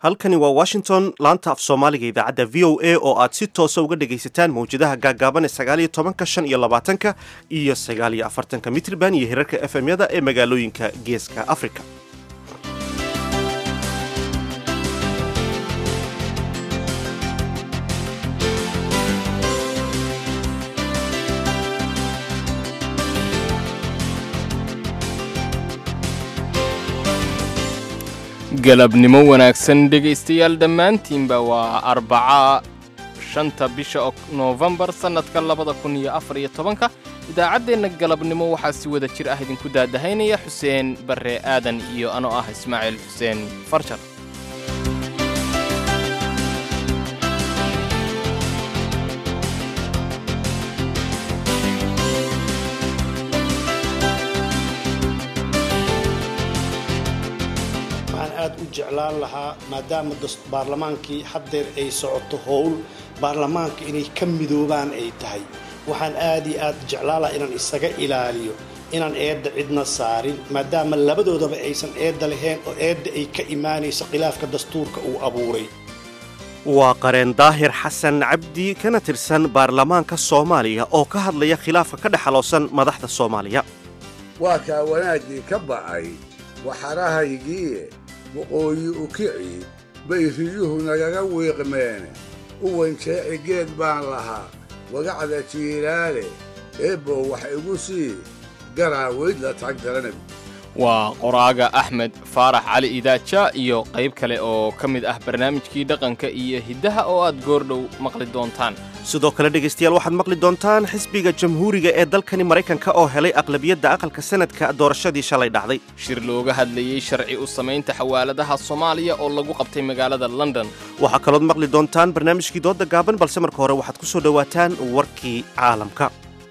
halkani waa washington laanta af soomaaliga idaacadda v o a oo aad si toosa uga dhagaysataan mawjadaha gaagaaban ee sagaaliyo tobanka shan iyo labaatanka iyo sagaaliyo afartanka mitrban iyo hirarka f m yada ee magaalooyinka geeska africa galabnimo wanaagsan dhegaystayaal dhammaantiinba waa arbaca shanta bisha noofembar sannadka labada kun iyo afar iyo tobanka idaacaddeenna galabnimo waxaa si wada jir ah idinku daadahaynaya xuseen barre aadan iyo anoo ah ismaaciil xuseen farjar aad u jeclaan lahaa maadaama baarlamaankii haddeer ay socoto howl baarlamaanka inay ka midoobaan ay tahay waxaan aad iyo aad jeclaan lahaa inaan isaga ilaaliyo inaan eedda cidna saarin maadaama labadoodaba aysan eedda lahayn oo eedda ay ka imaanayso khilaafka dastuurka uu abuuray waa qareen daahir xasan cabdi kana tirsan baarlamaanka soomaaliya oo ka hadlaya khilaafka ka dhexaloosan madaxda soomaaliya waa kaa wanaaggii ka ba'ay waxarahaygiie waqooyi u kici bay riyuhu nagaga wiiqmeen u wanjeeci geed baan lahaa wagacda jiilaale eebbow wax igu sii garaa weyd la tag daranab waa qoraaga axmed faarax cali idaaja iyo qayb kale oo ka mid ah barnaamijkii dhaqanka iyo hiddaha oo aad goordhow maqli doontaan sidoo kale dhegaystayaal waxaad maqli doontaan xisbiga jamhuuriga ee dalkani maraykanka oo helay aqlabiyadda aqalka sanadka doorashadii shalay dhacday shir looga hadlayey sharci u samaynta xawaaladaha soomaaliya oo lagu qabtay magaalada london waxaa kalood maqli doontaan barnaamijkii doodda gaaban balse marka hore waxaad ku soo dhowaataan warkii caalamka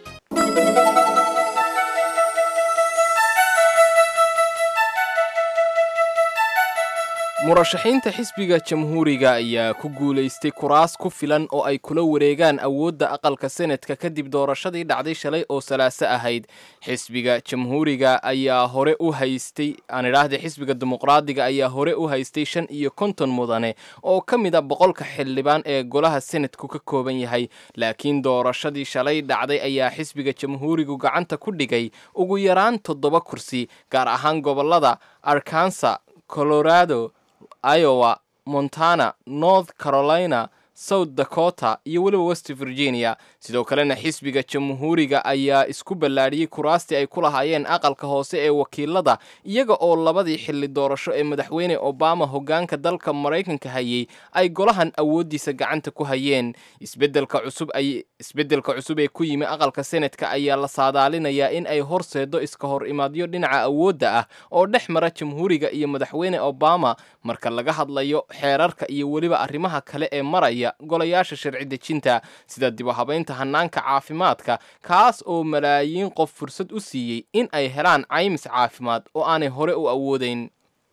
murashaxiinta xisbiga jamhuuriga ayaa ku guulaystay kuraas ku filan oo ay kula wareegaan awoodda aqalka senadka kadib doorashadii dhacday shalay oo salaaso ahayd xisbiga jamhuuriga ayaa hore u haystay aan idhaahda xisbiga dimuqraadiga ayaa hore u haystay shan iyo konton mudane oo ka mid a boqolka xildhibaan ee golaha senadku ka kooban yahay laakiin doorashadii shalay dhacday ayaa xisbiga jamhuurigu gacanta ku dhigay ugu yaraan toddoba kursi gaar ahaan gobolada arkansa colorado iowa montana north carolina south dakota iyo weliba west virginia sidoo kalena xisbiga jamhuuriga ayaa isku ballaadhiyey kuraastii ay ku lahaayeen aqalka hoose ee wakiilada iyaga oo labadii xilli doorasho ee madaxweyne obama hoggaanka dalka maraykanka hayey ay golahan awooddiisa gacanta ku hayeen isbeddelka cusub ay isbeddelka cusub ee ku yimi aqalka senadka ayaa la saadaalinayaa in ay horseedo iska hor imaadyo dhinaca awoodda ah oo dhex mara jamhuuriga iyo madaxweyne obama marka laga hadlayo xeerarka iyo weliba arrimaha kale ee maraya golayaasha sharci dejinta sida dib u habaynta hanaanka caafimaadka kaas oo malaayiin qof fursad u siiyey in ay helaan caymis caafimaad oo aanay hore u awoodayn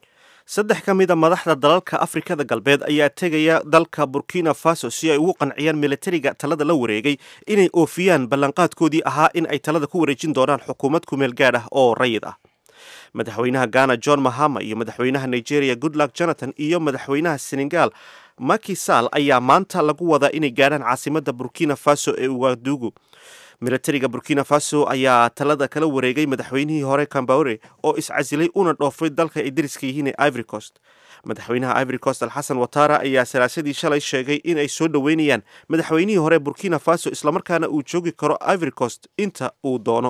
saddex ka mid a madaxda dalalka afrikada galbeed ayaa tegaya dalka burkina faso si ay ugu qanciyaan militariga talada la wareegay inay oofiyaan ballanqaadkoodii ahaa in ay talada ku wareejin doonaan xukuumad kumeel gaadh ah oo rayid ah madaxweynaha ghana john mahama iyo madaxweynaha nigeria goodluck jonathan iyo madaxweynaha senegal maki sall ayaa maanta lagu wadaa inay gaadhaan caasimadda burkina faso ee ugadugu militariga burkina faso ayaa talada kala wareegay madaxweynihii hore cambaore oo iscasilay una dhoofay dalka ay dariska yihiin ee ivory coast madaxweynaha ivory coast alxasan watara ayaa salaasadii shalay sheegay in ay soo dhoweynayaan madaxweynihii hore burkina faso islamarkaana uu joogi karo ivory coast inta uu doono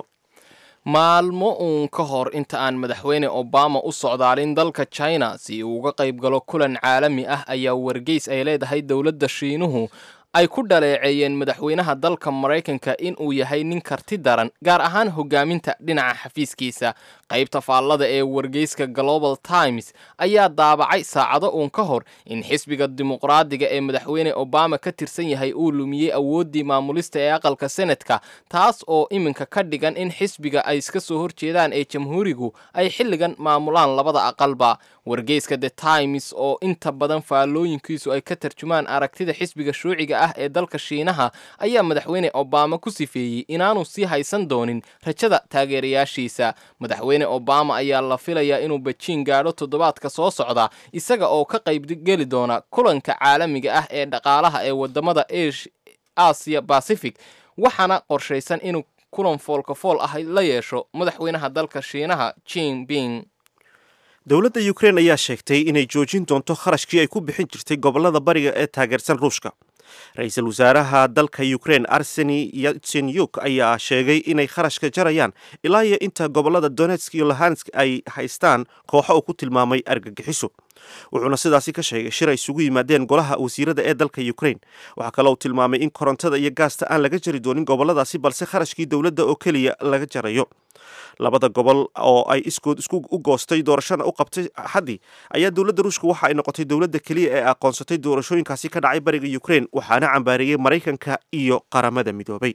maalmo uun ka hor inta aan madaxweyne obama u socdaalin dalka china si uu uga qayb galo kulan caalami ah ayaa wargeys ay leedahay dowladda shiinuhu ay ku dhaleeceeyeen madaxweynaha dalka maraykanka in uu yahay nin karti daran gaar ahaan hogaaminta dhinaca xafiiskiisa qaybta faallada ee wargeyska global times ayaa daabacay saacado uun ka hor in xisbiga dimuqraadiga ee madaxweyne obama ka tirsan yahay uu lumiyey awooddii maamulista ee aqalka senadka taas oo iminka ka dhigan in xisbiga ay iska soo horjeedaan ee jamhuurigu ay xilligan maamulaan labada aqalba wargeyska the times oo inta badan faallooyinkiisu ay ka tarjumaan aragtida xisbiga shuuciga ah ee dalka shiinaha ayaa madaxweyne obama ku sifeeyey inaanu sii haysan doonin rajada taageerayaashiisa madaxweyne obama ayaa la filayaa inuu bejiin gaadho toddobaadka soo socda isaga oo ka qaybgeli doona kulanka caalamiga ah ee dhaqaalaha ee wadamada aasiya bacific waxaana qorshaysan inuu kulan foolkafool ah la yeesho madaxweynaha dalka shiinaha jinping dowladda ukrein ayaa sheegtay inay joojin doonto kharashkii ay ku bixin jirtay gobolada bariga ee taageersan ruushka ra-iisul wasaaraha dalka ukrein arseni yatsenyuk ayaa sheegay inay kharashka jarayaan ilaa iyo inta gobolada donetsk iyo luhansk ay haystaan kooxo uu ku tilmaamay argagixiso wuxuuna sidaasi ka sheegay shir ay isugu yimaadeen golaha wasiirada ee dalka ukrein waxaa kale uu tilmaamay in korontada iyo gaasta aan laga jari doonin goboladaasi balse kharashkii dowladda oo keliya laga jarayo labada gobol oo ay iskood isku u goostay doorashana u qabtay axaddii ayaa dowladda ruushka waxa ay noqotay dowladda keliya ee aqoonsatay doorashooyinkaasi ka dhacay bariga ukrein waxaana cambaareeyey maraykanka iyo qaramada midoobay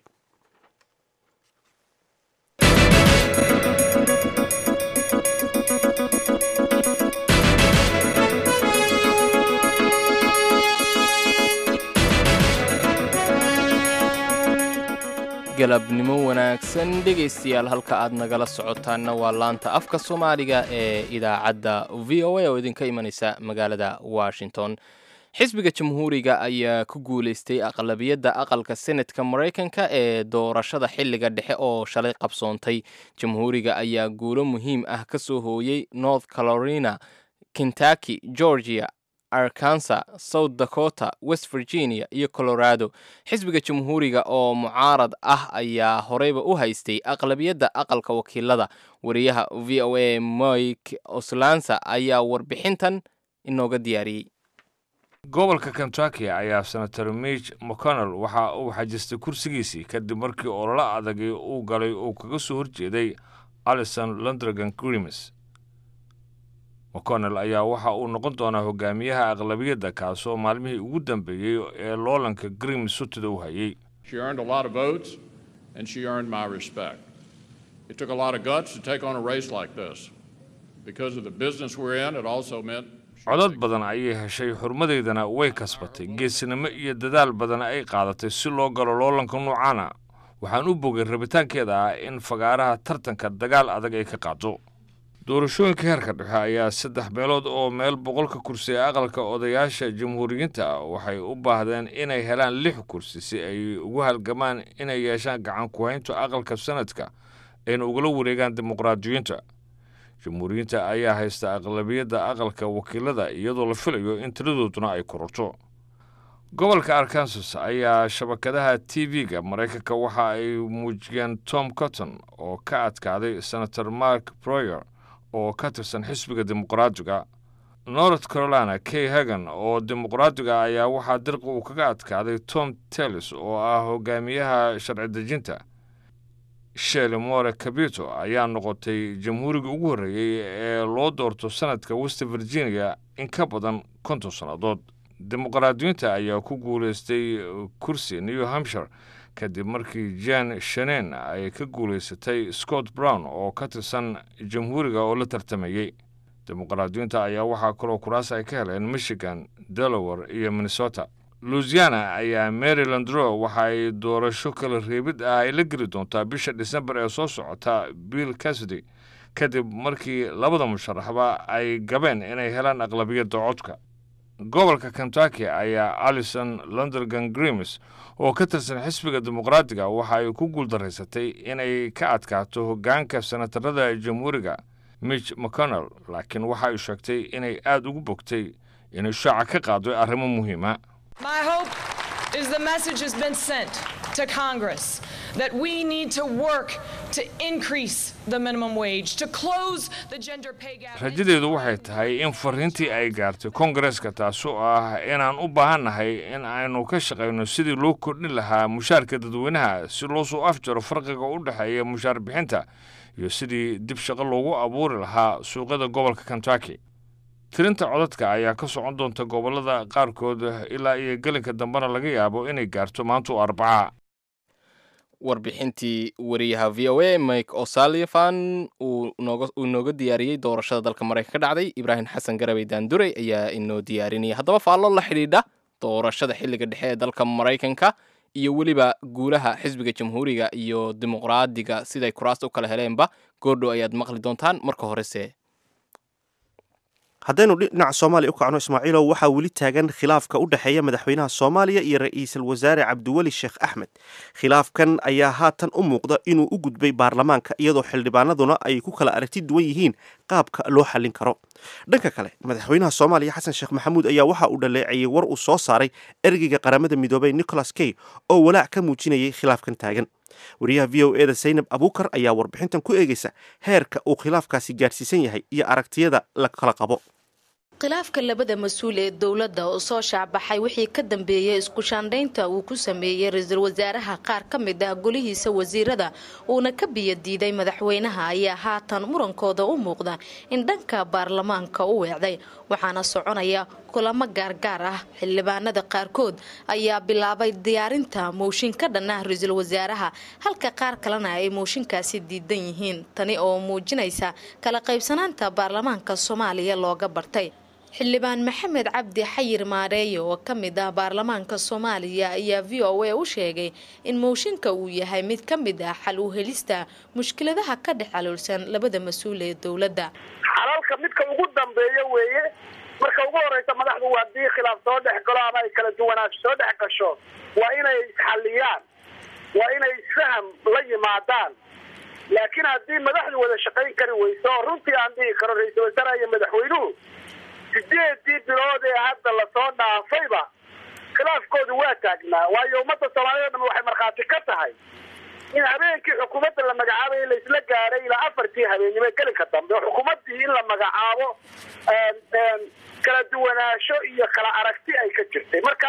galabnimo wanaagsan dhegaystayaal halka aad nagala socotaanna waa laanta afka soomaaliga ee idaacadda v o a oo idinka imanaysa magaalada washington xisbiga jamhuuriga ayaa ku guulaystay aqlabiyadda aqalka senatka maraykanka ee doorashada xilliga dhexe oo shalay qabsoontay jamhuuriga ayaa guulo muhiim ah ka soo hooyey north carolina kentucky georgia arkansa south dakota west virginia iyo colorado xisbiga jamhuuriga oo mucaarad ah ayaa horeyba u haystay aqlabiyadda aqalka wakiilada wariyaha v o a mike oslansa ayaa warbixintan inooga diyaariyey gobolka kentucky ayaa senator mich mcconnell waxa uu xajistay kursigiisii kadib markii ololo adagii uu galay uu kaga soo horjeeday alison londregan grimes mcconnell ayaa waxa uu noqon doonaa hogaamiyaha aqlabiyadda kaasoo maalmihii ugu dambeeyey ee loolanka grim sutida u hayay codad badan ayay heshay xurmadeydana way kasbatay geesinimo iyo dadaal badan ay qaadatay si loo galo loolanka nuucaana waxaan u bogay rabitaankeeda ah in fagaaraha tartanka dagaal adag ay ka qaado doorashooyinka heerka dhexe ayaa saddex meelood oo meel boqolka kursi ee aqalka odayaasha jamhuuriyiinta ah waxay u baahdeen inay helaan lix kursi si ay ugu halgamaan inay yeeshaan gacan ku-haynta aqalka sanadka ayna ugala wareegaan dimuqraadiyiinta jamhuuriyiinta ayaa haysta aqlabiyadda aqalka wakiilada iyadoo la filayo in tiradooduna ay kororto gobolka arkansas ayaa shabakadaha t v-ga maraykanka waxa ay muujiyeen tom cotton oo ka adkaaday senator mark broyer oo ka tirsan xisbiga dimuqraadiga north carolina kay hagan oo dimuqraadiga ayaa waxaa dirqi uu kaga adkaaday tom tellis oo ah hogaamiyaha sharci dejinta sheli more cabito ayaa noqotay jamhuuriga ugu horreeyey ee loo doorto sanadka west virginia in ka badan konton sannadood dimuqraadiyiinta ayaa ku guulaystay kursi new hampshire kadib markii jan shanen ay ka guulaysatay scott brown oo ka tirsan jamhuuriga oo la tartamayey dimuqraadiyiinta ayaa waxaa kaloo kuraas ay ka heleen michigan delaware iyo minnesota louisiana ayaa maryland ro waxa ay doorasho kala reebid ah ay la geli doontaa bisha disembar ee soo socota bill cassidy kadib markii labada musharaxba ay gabeen inay helaan aqlabiyadda codka gobolka kentucky ayaa alison londregan grimes oo ka tirsan xisbiga dimuqraadiga waxa ay ku guuldaraysatay inay ka adkaato hoggaanka senatarada jamhuuriga mich mcconnell laakiin waxa ay sheegtay inay aad ugu bogtay inay shaaca ka qaado arrimo muhiima My hope is the message has been sent to Congress that we need to work to increase the minimum wage, to close the gender pay gap. rajadeedu waxay tahay in fariintii ay gaartay kongareska taasoo ah inaan u baahannahay in aynu ka shaqayno sidii loo kordhin lahaa mushaarka dadweynaha si loo soo afjaro farqiga u dhexeeya mushaar bixinta iyo sidii dib shaqo loogu abuuri lahaa suuqyada gobolka kentucky tirinta codadka ayaa ka socon doonta gobollada qaarkood ilaa iyo gelinka dambena laga yaabo inay gaarto maanta oo arbaca warbixintii wariyaha v o a mike o'sullivan uu nooga diyaariyey doorashada dalka maraykanka ka dhacday ibraahim xasan garabey daanduray ayaa inoo diyaarinaya haddaba faallo la xidhiidha doorashada xilliga dhexe ee dalka maraykanka iyo weliba guulaha xisbiga jamhuuriga iyo dimuqraadiga siday kuraasta u kala heleenba goordhow ayaad maqli doontaan marka horese haddaynu dhinaca soomaaliya u kacno ismaaciilow waxaa weli taagan khilaafka u dhexeeya madaxweynaha soomaaliya iyo ra-iisul wasaare cabdiweli sheekh axmed khilaafkan ayaa haatan u muuqda inuu u gudbay baarlamaanka iyadoo xildhibaanaduna ay ku kala aragti duwan yihiin qaabka loo xallin karo dhanka kale madaxweynaha soomaaliya xasan sheekh maxamuud ayaa waxa uu dhaleeceeyey war uu soo saaray ergeyga qaramada midoobay nicholas key oo walaac ka muujinayay khilaafkan taagan wariyaha v o eda zaynab abuukar ayaa warbixintan ku eegaysa heerka uu khilaafkaasi gaadhsiisan yahay iyo aragtiyada la kala qabo khilaafka labada mas-uul ee dowladda oo soo shaacbaxay wixii ka dambeeyey isku shaandhaynta uu ku sameeyey ra-iisul wasaaraha qaar ka mid ah golihiisa wasiirada uuna ka biyo diiday madaxweynaha ayaa haatan murankooda u muuqda in dhanka baarlamaanka u weecday waxaana soconaya kulamo gaargaar ah xildhibaanada qaarkood ayaa bilaabay diyaarinta mooshin ka dhan ah ra-iisul wasaaraha halka qaar kalena ay mooshinkaasi diidan yihiin tani oo muujinaysa kala qaybsanaanta baarlamaanka soomaaliya looga bartay xildhibaan maxamed cabdi xayir maareeye oo ka mid ah baarlamaanka soomaaliya ayaa v o a u sheegay in mooshinka uu yahay mid ka mid ah xal u helista mushkiladaha ka dhex caloolsan labada mas-uul ee dowladda xalalka midka ugu dambeeya weeye marka ugu horeysa madaxdu haddii khilaaf soo dhex galo ama ay kala duwanaansho soo dhex gasho waa inay isxalliyaan waa inay isfaham la yimaadaan laakiin haddii madaxdu wada shaqayn kari weyso oo runtii aan dhihi karo ra-iisul wasaaraha iyo madaxweynuhu sideedii bilood ee hadda lasoo dhaafayba khilaafkoodu waa taagnaa waayo ummadda soomaaliyed o dhan waxay markhaati ka tahay in habeenkii xukuumadda la magacaabay laisla gaaray ilaa afartii habeennimo gelinka dambe oo xukuumaddii in la magacaabo kala duwanaansho iyo kala aragti ay ka jirtay marka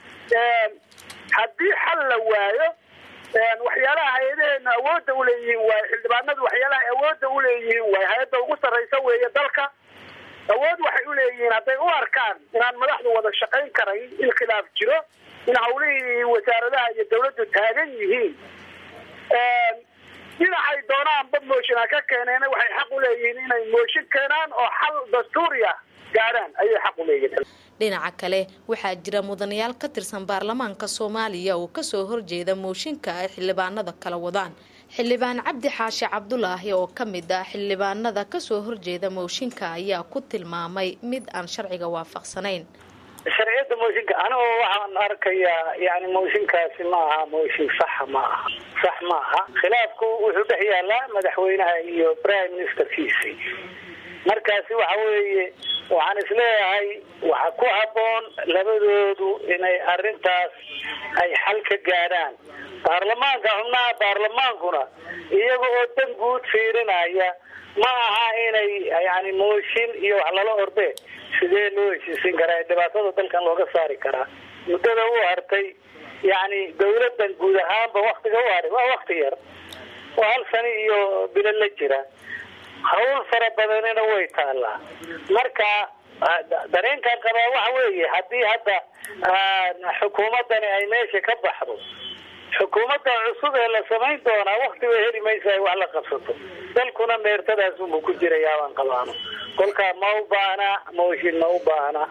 haddii xal la waayo waxyaalaha hay-adaheena awoodda uleeyihiin waayo xildhibaanadu waxyaalaha awoodda uleeyihiin waayo hay-adda ugu sarraysa weeye dalka awood waxay uleeyihiin hadday u arkaan inaan madaxdu wada shaqayn karayn in khilaaf jiro in hawlihii wasaaradaha iyo dawladdu taagan yihiin dhinacay doonaanba mooshin ha ka keeneen waxay xaq uleeyihiin inay mooshin keenaan oo xal dastuuriya gaadhaan ayay xaq uleeyihiin dhinaca kale waxaa jira mudanayaal ka tirsan baarlamaanka soomaaliya oo kasoo horjeeda mooshinka ay xildhibaanada kala wadaan xildhibaan cabdi xaashi cabdulaahi oo ka mid ah xildhibaanada kasoo horjeeda mooshinka ayaa ku tilmaamay mid aan sharciga waafaqsanayn sharciyada mooshinka anigoo waxaan arkayaa yani mooshinkaasi ma aha mooshin saxa ma aha sax ma aha khilaafku wuxuu dhex yaalaa madaxweynaha iyo prime ministerkiisi markaasi waxa weeye waxaan isleeyahay waxa ku habboon labadoodu inay arrintaas ay xal ka gaadhaan baarlamaanka xubnaha baarlamaankuna iyaga oo dan guud fiirinaya ma aha inay yani mooshin iyo wax lala orde sidee loo heshiisin karaa dhibaatada dalkan looga saari karaa muddada u hartay yani dawladan guud ahaanba waktiga u haray waa wakti yar waa hal sani iyo bilo la jira hawl fara badanina way taalaa marka dareenkan qabaa waxa weeye haddii hadda xukuumadani ay meesha ka baxdo xukuumadda cusub ee la samayn doonaa wakti bay heli maysa ay wax la qabsato dalkuna meertadaas unbu ku jirayaa baan qabaano kolkaa ma u baahna mooshin ma u baahna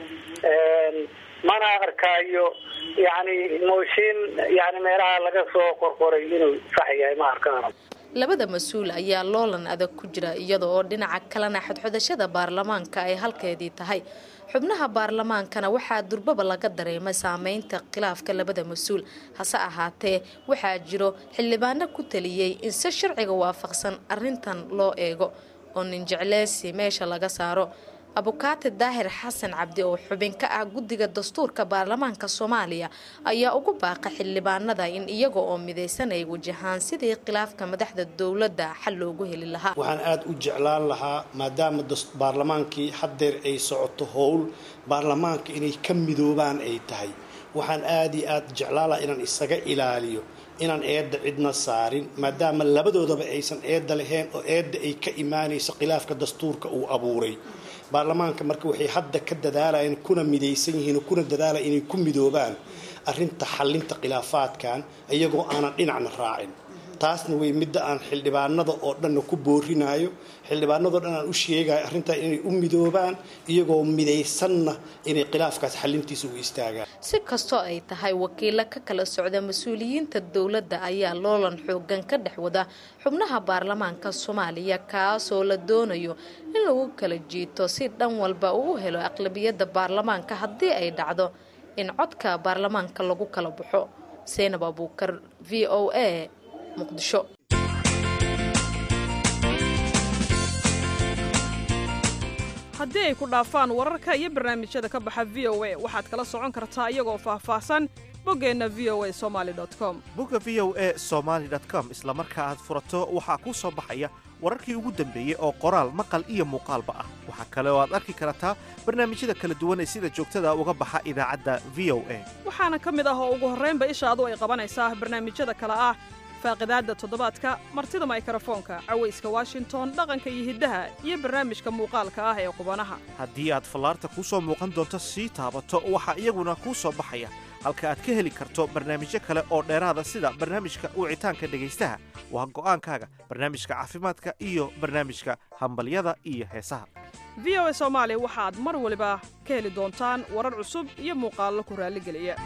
mana arkaayo yani mooshin yani meelaha laga soo qorqoray inuu sax yahay ma arkaano labada mas-uul ayaa loolan adag ku jira iyada oo dhinaca kalena xodxodashada baarlamaanka ay halkeedii tahay xubnaha baarlamaankana waxaa durbaba laga dareemay saameynta khilaafka labada mas-uul hase ahaatee waxaa jiro xildhibaano ku taliyey in si sharciga waafaqsan arintan loo eego oo ninjecleysi meesha laga saaro abukaati daahir xasan cabdi oo xubin ka ah guddiga dastuurka baarlamaanka soomaaliya ayaa ugu baaqa xildhibaanada in iyaga oo midaysan ay wajahaan sidii khilaafka madaxda dowladda xal loogu heli lahaa waxaan aada u jeclaan lahaa maadaama baarlamaankii haddeer ay socoto howl baarlamaanka inay ka midoobaan ay tahay waxaan aada iyo aada jeclaan lahaa inaan isaga ilaaliyo inaan eedda cidna saarin maadaama labadoodaba aysan eedda lahayn oo eedda ay ka imaanayso khilaafka dastuurka uu abuuray baarlamaanka marka waxay hadda ka dadaalayeen kuna midaysan yihiin oo kuna dadaalaya inay ku midoobaan arrinta xallinta khilaafaadkan iyagoo aanan dhinacna raacin taasna way midda aan xildhibaanada oo dhanna ku boorinayo xildhibaanadoo dhan aan u sheegayo arrintaa inay u midoobaan iyagoo midaysanna inay khilaafkaas xalintiisa u istaagaan si kastoo ay tahay wakiilo ka kala socda mas-uuliyiinta dowladda ayaa loolan xoogan ka dhex wada xubnaha baarlamaanka soomaaliya kaasoo la doonayo in lagu kala jiito si dhan walba uu u helo aqlabiyadda baarlamaanka haddii ay dhacdo in codka baarlamaanka lagu kala baxo seynab abuukar v o a muqdisho haddii ay ku dhaafaan wararka iyo barnaamijyada ka baxa v o a waxaad kala socon kartaa iyagoo faahfaahsan boggeenna v o a somaali com bogga v o a somaali com isla marka aad furato waxaa kuu soo baxaya wararkii ugu dambeeyey oo qoraal maqal iyo muuqaalba ah waxaa kale oo aad arki kartaa barnaamijyada kala duwan ee sida joogtada uga baxa idaacadda v o a waxaana ka mid ah oo ugu horraynba ishaadu ay qabanaysaa barnaamijyada kale ah faaqidaadda toddobaadka martida maykrofoonka cawayska washington dhaqanka iyo hiddaha iyo barnaamijka muuqaalka ah ee qubanaha haddii aad fallaarta kuu soo muuqan doonto sii taabato waxaa iyaguna kuu soo baxaya halka aad ka heli karto barnaamijyo kale oo dheeraada sida barnaamijka wicitaanka dhegaystaha waa go'aankaaga barnaamijka caafimaadka iyo barnaamijka hambalyada iyo heesaha v o a soomaali waxaad mar waliba ka heli doontaan warar cusub iyo muuqaallo ku raalligeliya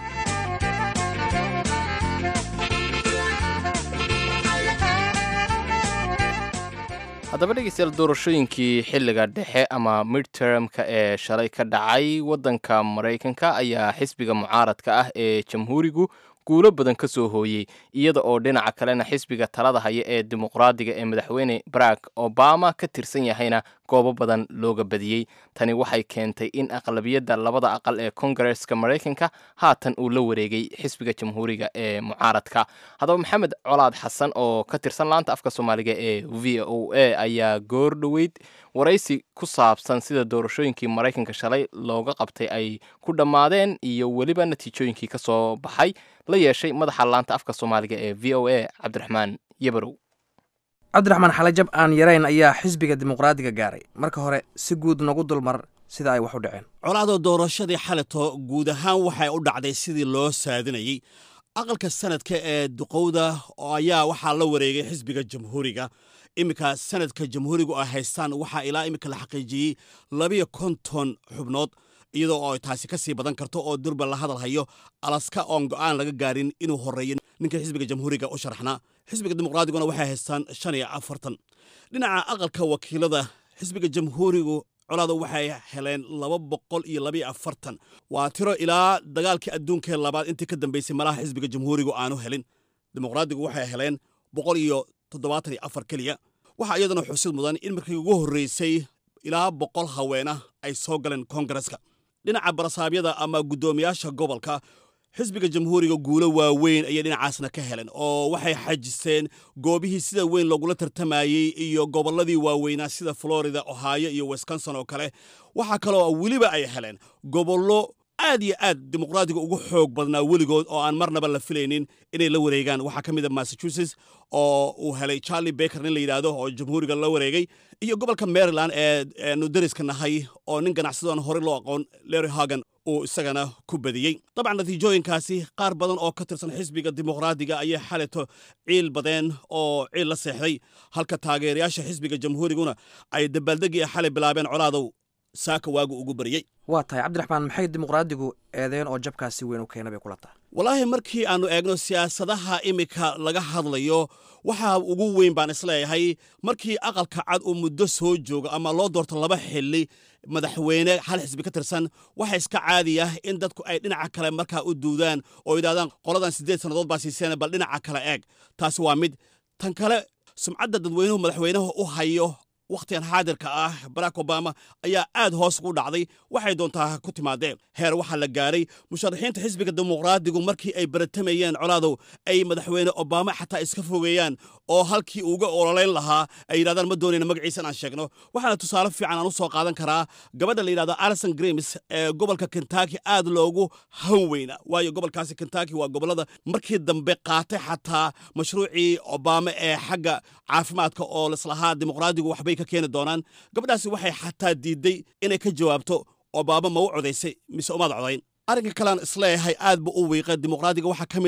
haddaba dhegeystayaal doorashooyinkii xilliga dhexe ama midtermka ee shalay ka dhacay waddanka maraykanka ayaa xisbiga mucaaradka ah ee jamhuurigu guulo badan ka soo hooyey iyada oo dhinaca kalena xisbiga talada haya ee dimuqraadiga ee madaxweyne barack obama ka tirsan yahayna goobo badan looga badiyey tani waxay keentay in aqlabiyadda labada aqal ee kongareska maraykanka haatan uu la wareegay xisbiga jamhuuriga ee mucaaradka haddaba maxamed colaad xasan oo ka tirsan laanta afka soomaaliga ee v o a ayaa goor dhoweyd waraysi ku saabsan sida doorashooyinkii maraykanka shalay looga qabtay ay ku dhammaadeen iyo weliba natiijooyinkii ka soo baxay la yeeshay madaxa laanta afka soomaaliga ee v o a cabdiraxmaan yabarow cabdiraxmaan xalajab aan yarayn ayaa xisbiga dimuqraadiga gaaray marka hore si guud nagu dulmar sida ay wax u dhaceen colaadoo doorashadii xaleto guud ahaan waxay u dhacday sidii loo saadinayey aqalka sanadka ee duqowda ayaa waxaa la wareegay xisbiga jamhuuriga iminka sanadka jamhuurigu ay haystaan waxaa ilaa iminka la xaqiijiyey labiyo konton xubnood iyadoo oo taasi ka sii badan karto oo durba la hadal hayo alaska oon go'aan laga gaarin inuu horreeyo ninka xisbiga jamhuuriga u sharaxnaa xisbiga dimuqraadiguna waxay haystaan shan iyo afartan dhinaca aqalka wakiilada xisbiga jamhuurigu colaada waxay heleen laba boqol iyo labiyo afartan waa tiro ilaa dagaalkii adduunkee labaad intii ka dambeysay malaha xisbiga jamhuurigu aanu helin dimuqraadigu waxay heleen boqol iyo toddobaatan iyo afar keliya waxaa iyadana xusid mudan in markii ugu horreysay ilaa boqol haweena ay soo galeen koongareska dhinaca barasaabyada ama guddoomiyaasha gobolka xisbiga jamhuuriga guulo waaweyn ayay dhinacaasna ka heleen oo waxay xajiseen goobihii sida weyn loogula tartamayey iyo gobolladii waaweynaa sida florida ohio iyo wisconsin oo kale waxaa kaloo weliba ay heleen gobollo aad iyo aad dimuqraadiga ugu xoog badnaa weligood oo aan marnaba la filaynin inay la wareegaan waxaa ka mid a massachusetts oo uu helay charlie baker nin la yidhaahdo oo jamhuuriga la wareegay iyo gobolka maryland ee eenu dariska nahay oo nin ganacsadoon horey loo aqoon larry hagan uu isagana ku badiyey dabcan natiijooyinkaasi qaar badan oo ka tirsan xisbiga dimuqraadiga ayay xaleto ciil badeen oo ciil la seexday halka taageerayaasha xisbiga jamhuuriguna ay dabaaldegii xalay bilaabeen colaadow saaka waagu ugu baryey waa tahay cabdiraxmaan maxay dimuqraadigu eedeen oo jabkaasi weyn u keena bay kula tahay walaahi markii aannu eegno siyaasadaha iminka laga hadlayo waxaa ugu weyn baan isleeyahay markii aqalka cad uu muddo soo joogo ama loo doorto laba xili madaxweyne hal xisbi ka tirsan waxa iska caadiya in dadku ay dhinaca kale markaa u duudaan oo yidhahdaan qoladan siddeed sannadood baa siiseen bal dhinaca kale eeg taasi waa mid tan kale sumcadda dadweynuhu madaxweynaha u hayo wakhtigan xaadirka ah barack obama ayaa aad hoos ugu dhacday waxay doontaa ku timaadeen heer waxaa la gaaray musharaxiinta xisbiga dimuqraadigu markii ay baratamayeen colaadow ay madaxweyne obama xataa iska fogeeyaan oo halkii uga ololayn lahaa ay yidhahdaan ma doonayna magaciisa inaan sheegno waxaana tusaale fiican aan u soo qaadan karaa gabadha la yidhahdo alison grims ee gobolka kentucky aad loogu han weyna waayo gobolkaasi kentucky waa gobollada markii dambe qaatay xataa mashruucii obama ee xagga caafimaadka oo lislahaa dimuqraadigu waxbay ka keeni doonaan gabadhaasi waxay xataa diidday inay ka jawaabto obama ma u codaysay mise umaad codayn arrinka kalean isleeyahay aad bu u wiiqa dimuqraadiga waxaa ka mid a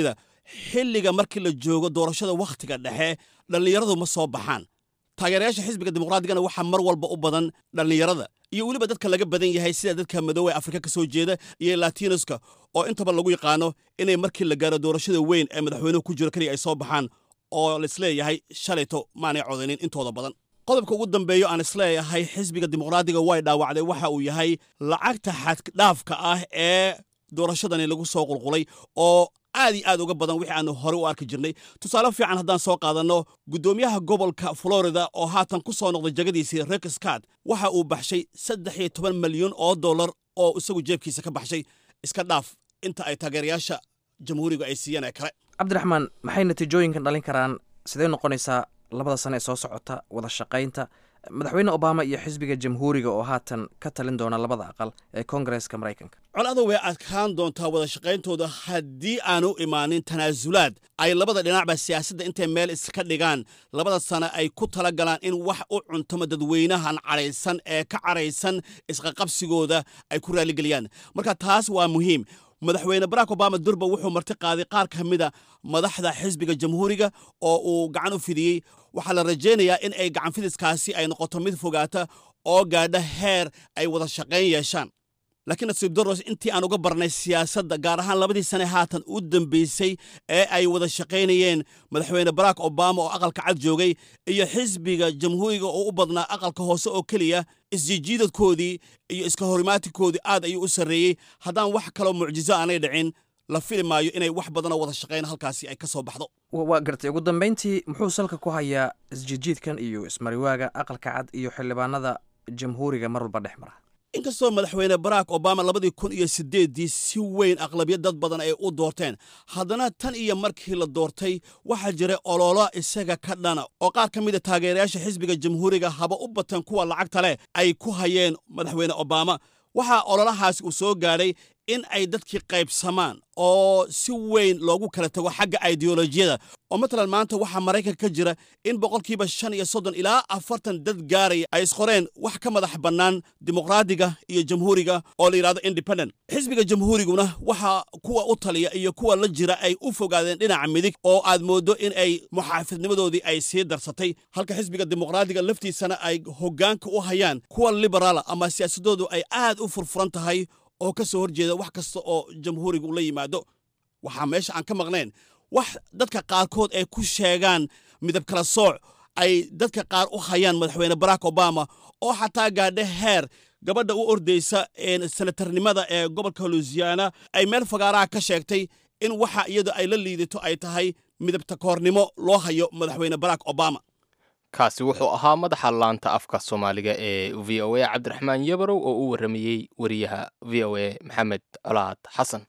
xilliga markii la joogo doorashada wakhtiga dhexe dhallinyaradu ma soo baxaan taageerayaasha xisbiga dimuqraatigana waxaa mar walba u badan dhallinyarada iyo weliba dadka laga badan yahay sida dadka madoowe afrika ka soo jeeda iyo latinoska oo intaba lagu yaqaano inay markii la gaaro doorashada weyn ee madaxweynuhu ku jiro keliya ay soo baxaan oo laisleeyahay shalayto maanay codaynin intooda badan qodobka ugu dambeeyo aan isleeyahay xisbiga dimuqraadiga way dhaawacday waxa uu yahay lacagta xaddhaafka ah ee doorashadani lagu soo qulqulay oo aad iyo aad uga badan wixii aanu horey u arki jirnay tusaale fiican haddaan soo qaadanno guddoomiyaha gobolka florida oo haatan ku soo noqday jagadiisii rex scott waxa uu baxshay saddex iyo toban malyan oo dollar oo isagu jeebkiisa ka baxshay iska dhaaf inta ay taageerayaasha jamhuuriga ay siiyeen ee kale cabdiraxmaan maxay natiijooyinkan dhalin karaan sidee noqonaysaa labada sane ee soo socota wada shaqaynta madaxweyne obama iyo xisbiga jamhuuriga oo haatan ka talin doona labada aqal ee koongareeska maraykanka colada way adkaan doontaa wada shaqayntooda haddii aanu imaanin tanaasulaad ay labada dhinacba siyaasadda intay meel iska dhigaan labada sane ay ku tala galaan in wax u cuntamo dadweynahan cadhaysan ee ka cadhaysan isqaqabsigooda ay ku raaligeliyaan marka taas waa muhiim madaxweyne barack obama durba wuxuu marti qaaday qaar ka mida madaxda xisbiga jamhuuriga oo uu gacan u fidiyey waxaa la rajaynayaa in ay gacan fidiskaasi ay noqoto mid fogaata oo gaadha heer ay wada shaqayn yeeshaan laakiin nasiib daros intii aan uga barnay siyaasadda gaar ahaan labadii sane haatan u dambaysay ee ay wada shaqaynayeen madaxweyne barack obama oo aqalka cad joogay iyo xisbiga jamhuuriga oo u badnaa aqalka hoose oo keliya isjijiidadkoodii iyo iska horimaatikoodii aad ayuu u sarreeyey haddaan wax kaloo mucjiso aanay dhicin la fili maayo inay wax badanoo wada shaqayn halkaasi ay ka soo baxdo waa gartay ugu dambayntii muxuu salka ku hayaa isjijiidkan iyo ismariwaaga aqalka cad iyo xildhibaanada jamhuuriga mar walba dhex mara inkastoo madaxweyne barack obama labadii kun iyo siddeeddii si weyn aqlabiyad dad badan ay u doorteen haddana tan iyo markii la doortay waxaa jiray ololo isaga ka dhana oo qaar ka mida taageerayaasha xisbiga jamhuuriga haba u bateen kuwa lacagta leh ay ku hayeen madaxweyne obama waxaa ololahaasi uu soo gaadhay in ay dadkii qaybsamaan oo si weyn loogu kala tago xagga ideolojiyada oo matalan maanta waxaa maraykanka ka jira in boqolkiiba shan iyo soddon ilaa afartan dad gaaraya ay isqoreen wax ka madax bannaan dimuqraadiga iyo jamhuuriga oo la yidhahdo independent xisbiga jamhuuriguna waxaa kuwa u taliya iyo kuwa la jira ay u fogaadeen dhinaca midig oo aad mooddo in ay muxaafidnimadoodii ay sii darsatay halka xisbiga dimuqraadiga laftiisana ay hoggaanka u hayaan kuwa liberaala ama siyaasadoodu ay aad u furfuran tahay oo ka soo horjeeda wax kasta oo jamhuuriga ula yimaado waxaa meesha aan ka maqnayn wax dadka qaarkood ay ku sheegaan midab kala sooc ay dadka qaar u hayaan madaxweyne barack obama oo xataa gaadha heer gabadha u ordaysa senatarnimada ee gobolka luisiana ay meel fagaaraha ka sheegtay in waxa iyada ay la liidato ay tahay midabta koornimo loo hayo madaxweyne barack obama kaasi wuxuu ahaa madaxa laanta afka soomaaliga ee v o a cabdiraxmaan yabarow oo u warramayey wariyaha v o a maxamed colaad xasan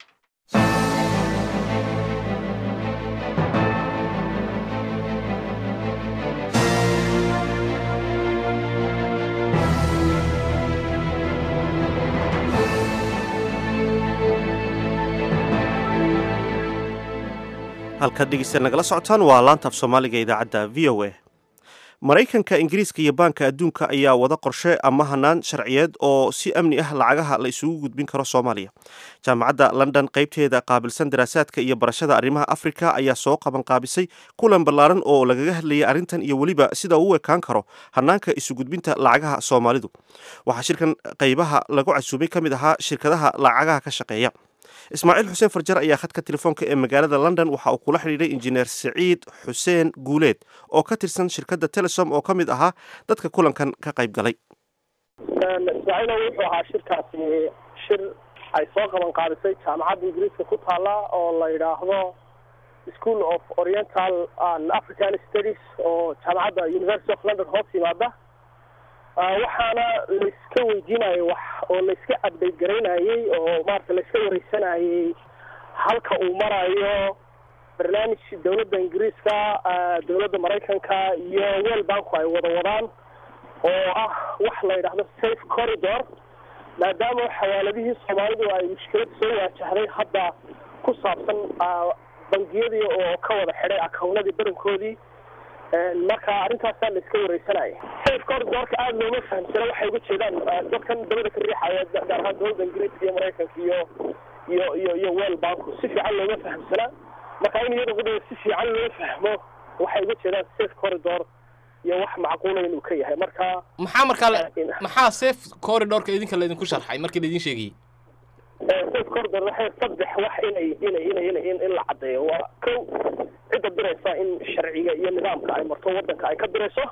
halkaad dhegeysta nagala socotaan waa laanta af soomaaliga idaacadda v o a maraykanka ingiriiska iyo baanka adduunka ayaa wada qorshe ama hanaan sharciyeed oo si amni ah lacagaha la isugu gudbin karo soomaaliya jaamacadda london qaybteeda qaabilsan daraasaadka iyo barashada arrimaha afrika ayaa soo qaban qaabisay kulan ballaaran oo lagaga hadlayay arrintan iyo weliba sida uu u ekaan karo hanaanka isugudbinta lacagaha soomaalidu waxaa shirkan qaybaha lagu casuumay ka mid ahaa shirkadaha lacagaha ka shaqeeya ismaaciil xuseen farjar ayaa khadka telefoonka ee magaalada london waxa uu kula xidhiidhay injineer siciid xuseen guuleed oo ka tirsan shirkadda telesom oo ka mid ahaa dadka kulankan ka qayb galay ismaaciilo wuxuu ahaa shirkaasi shir ay soo qaban qaadisay jaamacadda ingiriiska ku taala oo la yidhaahdo school of oriental and african studies oo jaamacadda university of london hoos yimaada waxaana layska weydiinayay wax oo layska update garaynayey oo maarata layska wareysanayey halka uu marayo barnaamij dowladda ingiriiska dowladda maraykanka iyo wel banku ay wada wadaan oo ah wax la yidhaahdo safe corridor maadaama xawaaladihii soomaalidu ay mushkilad soo waajahday hadda ku saabsan bangiyadii oo ka wada xidhay akawnadii badankoodii marka arrintaasaa la iska wareysanaya safe corridorka aada looma fahamsana waxay uga jeedaan dadkan dabada ka riixaya gaar ahaan dowladda ingiriiska iyo maraykanka iyo iyo iyo iyo wel banku si fiican looma fahamsana marka in iyada qudheeda si fiican loo fahmo waxay uga jeedaan safe corridor iyo wax macquula inuu ka yahay marka maxaa markaa la- maxaa safe corridorka idinka laydinku sharxay markii laydin sheegayey safe corridor waxay saddex wax inay inay inay inay in in la caddeeyo waa kow cidda diraysa in sharciga iyo nidaamka ay marto waddanka ay ka dirayso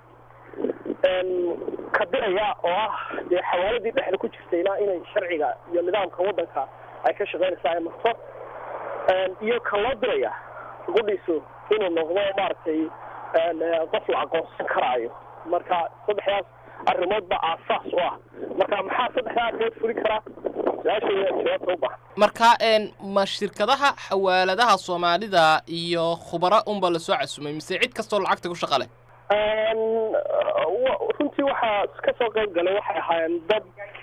Een, ka diraya oo ah dee xawaaladii dhexda ku jirtayna inay sharciga iyo nidaamka waddanka ay ka shaqaynaysa ay marto Een, iyo ka loo diraya gudhiisu inuu noqdo maaragtay een, eh, qof la aqoonsan karaayo marka saddexdaas arrimood baa aasaas u ah marka maxaa saddexdaa arrimood fuli kara su-aasha jawaabta u baahan marka een ma shirkadaha xawaaladaha soomaalida iyo khubaro unba lasoo casumay mise cid kastoo lacagta ku shaqa leh Een, wa- runtii waxaa ka soo qayb galay waxay ahaayeen dad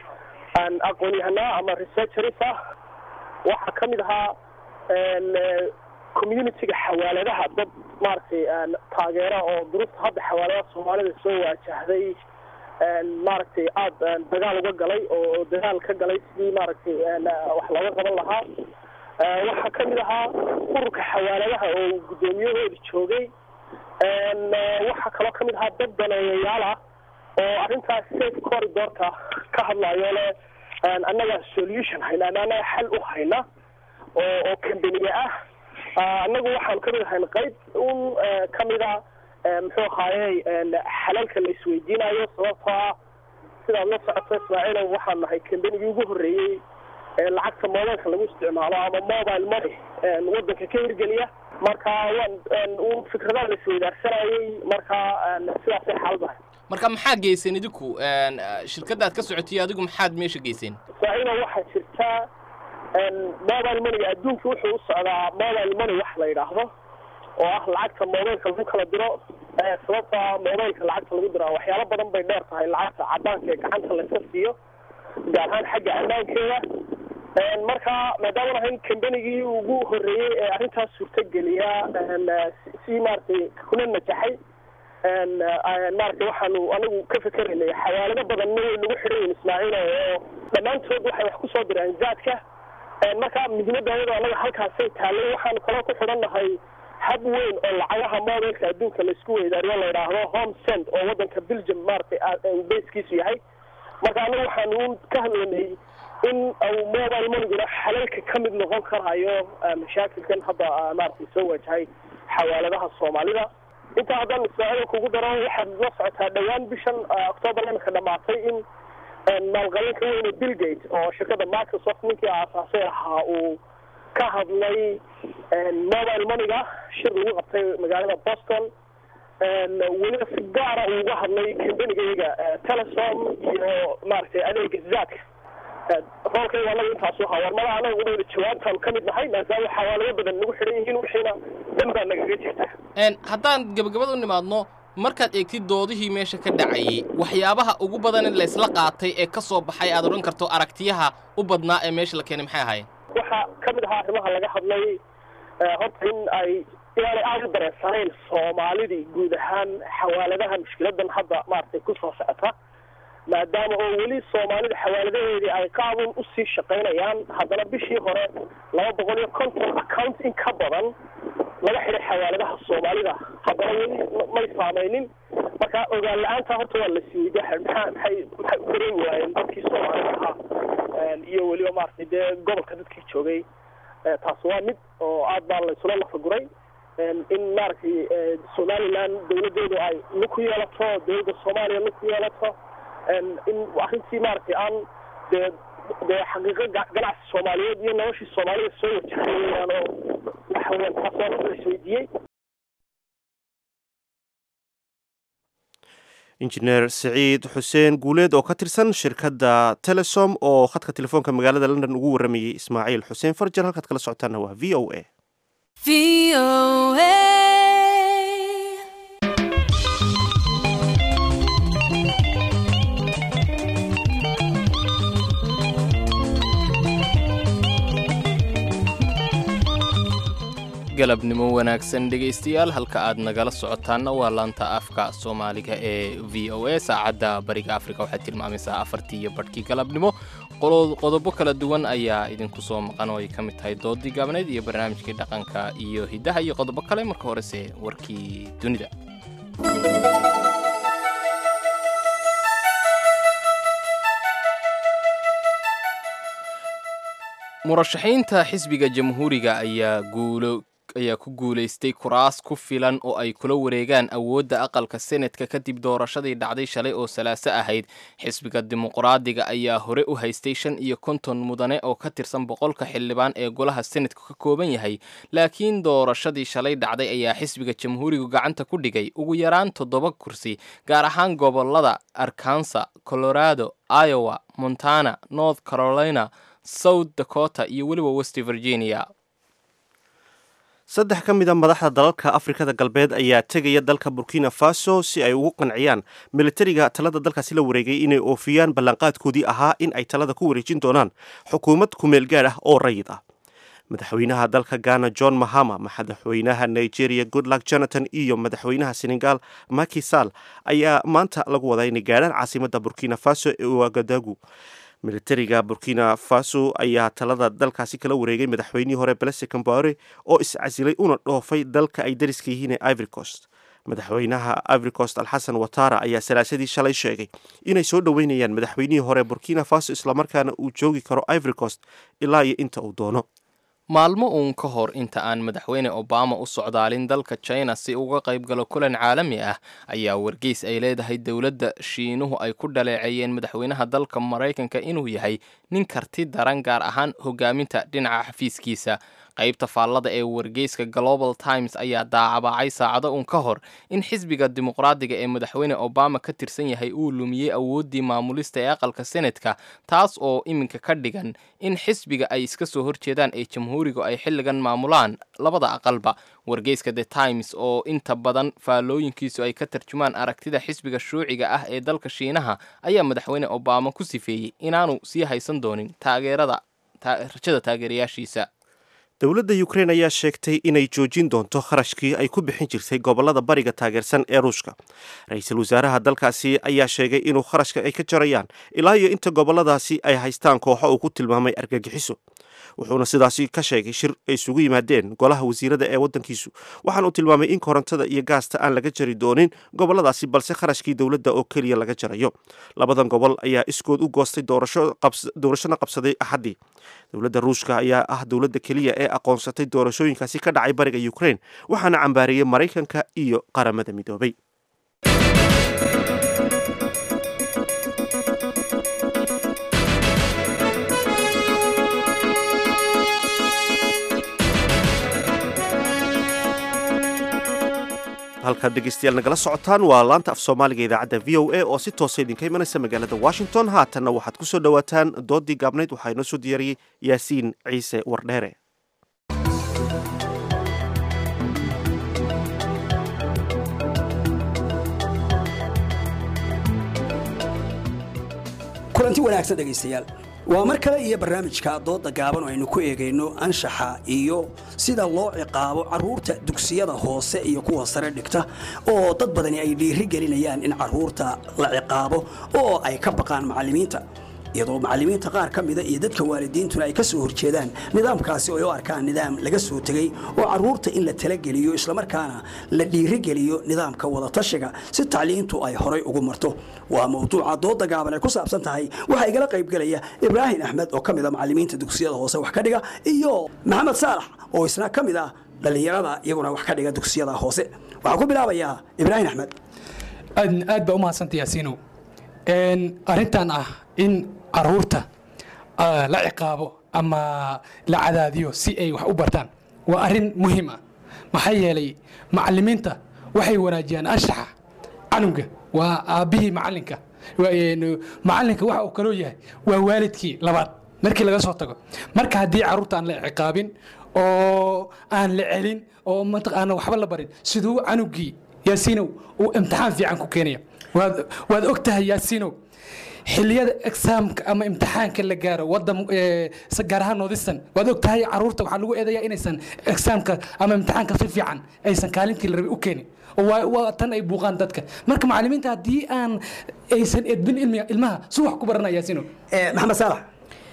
aan aqoon-yahanaa ama researchers ah waxaa ka mid ahaa een, eh, community-ga xawaaladaha dad maaragtay een, taageera oo duruufta hadda xawaaladaha soomaalida soo waajahday een, maaragtay aada een, dagaal uga galay oo dagaal ka galay sidii maaragtay een, wax looga qaban lahaa Eh, waxaa ka mid ahaa ururka xawaaladaha oo guddoomiyahooda joogay Een, eh, waxaa kaloo ka mid ahaa dad daneeyayaal ah oo arrintaas safe corridorka ka hadlayo le een, annaga solution hayna ama annaga xal u hayna oo oo kambaniga ah Ah, annagu waxaan ka mid ahayn qayb un eh, ka mid a eh, muxuu ahaaye een, xalalka la isweydiinayo sababtoo ah sidaad la socoto ismaaciilow waxaan nahay kambanigii ugu horreeyey ee lacagta moobilka lagu isticmaalo ama mobile money een, waddanka ka hirgeliya marka waan een, un fikradaha la isweydaarsanayay marka een, sidaasay xaaladahay marka maxaa geyseen idinku een, eh, shirkadda aad ka socotiyo adigu maxaad meesha geyseen ismaaciilow waxaa jirta een, mobile moneyga adduunka wuxuu u socdaa mobile money wax la yidhaahdo oo ah lacagta mobilka lagu kala diro Eh, sababta mobilka lacagta lagu diro waxyaalo badan bay dheer tahay lacagta cadaanka ee gacanta layska siiyo gaar ahaan xagga ammaankeeda Een, marka maadaama ahayn kambanigii ugu horreeyey ee arrintaas suurtageliya een, eh, si- si maaragtay kuna najaxay een, eh, maaragtay waxaanu anagu ka fikeraynay xawaalado badanna way nagu xidhan yihiin ismaaciil oo dhammaantood waxay wax kusoo direen zaadka Een, marka muhiimadda ayadoo anaga halkaasay taallay waxaanu kaloo ku xidhan nahay hab weyn oo lacagaha mobilka adduunka laisku weydaariyo la yidhaahdo home send oo waddanka belgium maaragtay ah, uu basekiisu yahay marka anagu waxaanu ka hadlaynay in uu mobile moniguna xalalka ka mid noqon karayo ah, mashaakilkan hadda ah, maaragtay soo wajahay xawaaladaha soomaalida intaa haddaan ismaaciil kugu daro waxaad la socotaa dhowaan bishan ah, october imika dhamaatay in een, maalqabeenka weyne bill gate oo shirkadda microsoft ninkii aasaasay ahaa uu ka hadlay een, mobile moneyga shir lagu qabtay magaalada boston een, weliba si gaara uu uga hadlay kambanigayga eh, telesom iyo maaragtay adeega zaadka roolkayga anaga intaasu ahaa warmada anaga udhowda jawaabtaan ka mid nahay maadaama xawaalado badan nagu xidhan yihiin wixiina dhan baa nagaga jirta Een, haddaan gebagabada u nimaadno markaad eegtid doodihii meesha ka dhacayay waxyaabaha ugu badan in laysla qaatay ee ka soo baxay aad odhan karto aragtiyaha u badnaa ee meesha la keenay maxay ahaayeen waxaa ka mid ahaa arrimaha laga hadlay eh, horta in ay inaanay aada u dareensanayn soomaalidii guud ahaan xawaaladaha mushkiladan hadda maaragtay kusoo socota maadaama oo weli soomaalida xawaaladaheedii ay qaabun usii shaqaynayaan haddana bishii hore laba boqol iyo konton account in ka badan laga xidhay xawaaladaha soomaalida haddana weli ma- may saameynin marka ogaan la-aanta horta waa la siiyey maxaa maxay maxay u dareemi waayeen dadkii soomaalida ahaa Een, iyo weliba maaragtay dee gobolka dadkii joogay Eh, taas waa mid oo aad baa laysula lafaguray Een, in maaragtay eh, somaliland dawladeedu ay lug ku yeelato dawladda soomaaliya lug ku yeelato Een, in arrintii maaragtay aan dee dee xaqiiqo ga- ganacsi soomaaliyeed iyo noloshii soomaalida soo wajahay weeyaan oo waxa weeyaan taas waa la isweydiiyey injineer siciid xuseen guuleed oo ka tirsan shirkadda telesom oo khadka telefoonka magaalada london ugu waramayey ismaaciil xuseen farjar halkaad kala socotaana waa v o a galabnimo wanaagsan dhegaystayaal halka aad nagala socotaanna waa laanta afka soomaaliga ee v o a saacadda bariga afrika waxay tilmaamaysaa afartii iyo badhkii galabnimo qodobo kala duwan ayaa idinku soo maqan oo ay ka mid tahay doodii gaabneyd iyo barnaamijkii dhaqanka iyo hiddaha iyo qodobo kale marka horese warkii dunida murashaxiinta xisbiga jamhuuriga ayaa guulo ayaa ku guulaystay kuraas ku filan oo ay kula wareegaan awoodda aqalka senetka kadib doorashadii dhacday shalay oo salaaso ahayd xisbiga dimuqraadiga ayaa hore u haystay shan iyo konton mudane oo ka tirsan boqolka xildhibaan ee golaha senetka ka kooban yahay laakiin doorashadii shalay dhacday ayaa xisbiga jamhuurigu gacanta ku dhigay ugu yaraan toddoba kursi gaar ahaan gobolada arkansa colorado iowa montana north carolina south dakota iyo weliba west virginia saddex ka mid a madaxda dalalka afrikada galbeed ayaa tegaya dalka burkina faso si ay ugu qanciyaan militariga talada dalkaasi la wareegay inay oofiyaan ballanqaadkoodii ahaa in ay talada ku wareejin doonaan xukuumad kumeel gaad ah oo rayid ah madaxweynaha dalka ghana john mahama madaxweynaha nigeria goodluck jonathan iyo madaxweynaha senegal maki sall ayaa maanta lagu wadaa inay gaadhaan caasimada burkina faso ee wagadagu militariga burkina faso ayaa talada dalkaasi kala wareegay madaxweynihii hore belese cambore oo iscasilay una dhoofay dalka ay dariska yihiin ee ivory coast madaxweynaha ivory coast alxasan watara ayaa salaasadii shalay sheegay inay soo dhoweynayaan madaxweynihii hore burkina faso islamarkaana uu joogi karo ivory coast ilaa iyo inta uu doono maalmo uun ka hor inta aan madaxweyne obama u socdaalin dalka china si uga qayb galo kulan caalami ah ayaa wargeys ay leedahay dowladda shiinuhu ay ku dhaleeceeyeen madaxweynaha dalka maraykanka inuu yahay nin karti daran gaar ahaan hogaaminta dhinaca xafiiskiisa qaybta faallada ee wargeyska global times ayaa daacabaacay saacado uun ka hor in xisbiga dimuqraadiga ee madaxweyne obama ka tirsan yahay uu lumiyey awooddii maamulista ee aqalka senetka taas oo iminka ka dhigan in xisbiga ay iska soo horjeedaan ee jamhuurigu ay xilligan maamulaan labada aqalba wargeyska the times oo inta badan faallooyinkiisu ay ka tarjumaan aragtida xisbiga shuuciga ah ee dalka shiinaha ayaa madaxweyne obama ku sifeeyey inaanu sii haysan doonin taageerada rajada taageerayaashiisa dowladda ukrein ayaa sheegtay inay joojin doonto kharashkii ay ku bixin jirtay gobolada bariga taageersan ee ruushka ra-iisul wasaaraha dalkaasi ayaa sheegay inuu kharashka ay ka jarayaan ilaa iyo inta goboladaasi ay haystaan kooxo uu ku tilmaamay argagixiso wuxuuna sidaasi ka sheegay shir ay isugu yimaadeen golaha wasiirada ee waddankiisu waxaana uu tilmaamay in korontada iyo gaasta aan laga jari doonin goboladaasi balse kharashkii dowladda oo keliya laga jarayo labadan gobol ayaa iskood u goostay doorashona qabsaday axaddii dowladda ruushka ayaa ah dowladda keliya ee aqoonsatay doorashooyinkaasi ka dhacay bariga ukrein waxaana cambaariyey maraykanka iyo qaramada midoobay halkaad dhegeystayaal nagala socotaan waa laanta af soomaaliga idaacadda v o a oo si toosa idinka imanaysa magaalada washington haatanna waxaad ku soo dhowaataan doodii gaabnayd waxaa inoo soo diyaariyey yaasiin ciise wardheere kulanti wanaagsan dhegaystayaal waa mar kale iyo barnaamijka dooda gaaban oo aynu ku eegayno anshaxa iyo sida loo ciqaabo carruurta dugsiyada hoose iyo kuwa sare dhigta oo dad badani ay dhiiri gelinayaan in carruurta la ciqaabo oo ay ka baqaan macallimiinta iyadoo macallimiinta qaar ka mida iyo dadka waalidiintuna ay ka soo horjeedaan nidaamkaasi oo ay u arkaan nidaam laga soo tegey oo carruurta in la talageliyo islamarkaana la dhiirigeliyo nidaamka wadatashiga si tacliintu ay horay ugu marto waa mawduuca dooda gaaban ay ku saabsan tahay waxaa igala qaybgelaya ibraahim axmed oo ka mid a macallimiinta dugsiyada hoose wax ka dhiga iyo maxamed saalax oo isna ka mid ah dhallinyarada iyaguna wax ka dhiga dugsiyada hoose waxaan ku bilaabayaa ibraahim axmed aad baa u mahadsanta yaasiinow arrintan ah in caruurta la ciqaabo ama la cadaadiyo si ay wax u bartaan waa arrin muhiim ah maxaa yeelay macallimiinta waxay wanaajiyaan anshaxa canuga waa aabbihii macallinka macallinka waxa uu kaloo yahay waa waalidkii labaad markii laga soo tago marka haddii carruurta aan la ciqaabin oo aan la celin oo mataqaana waxba la barin siduu canugii yaasiinow uu imtixaan fiican ku keenaya waad og tahay yaasiinow xiliyada exaamka ama imtixaanka la gaaro wadan gaar ahaan noodistan waad og tahay caruurta waxaa lagu eedayaa inaysan exaamka ama imtixaanka si fiican aysan kaalintii la rabay u keenin waa tan ay buuqaan dadka marka macallimiinta haddii aan aysan edbin ilmiga ilmaha si wax ku baranaya yaasiinow maxamed saalax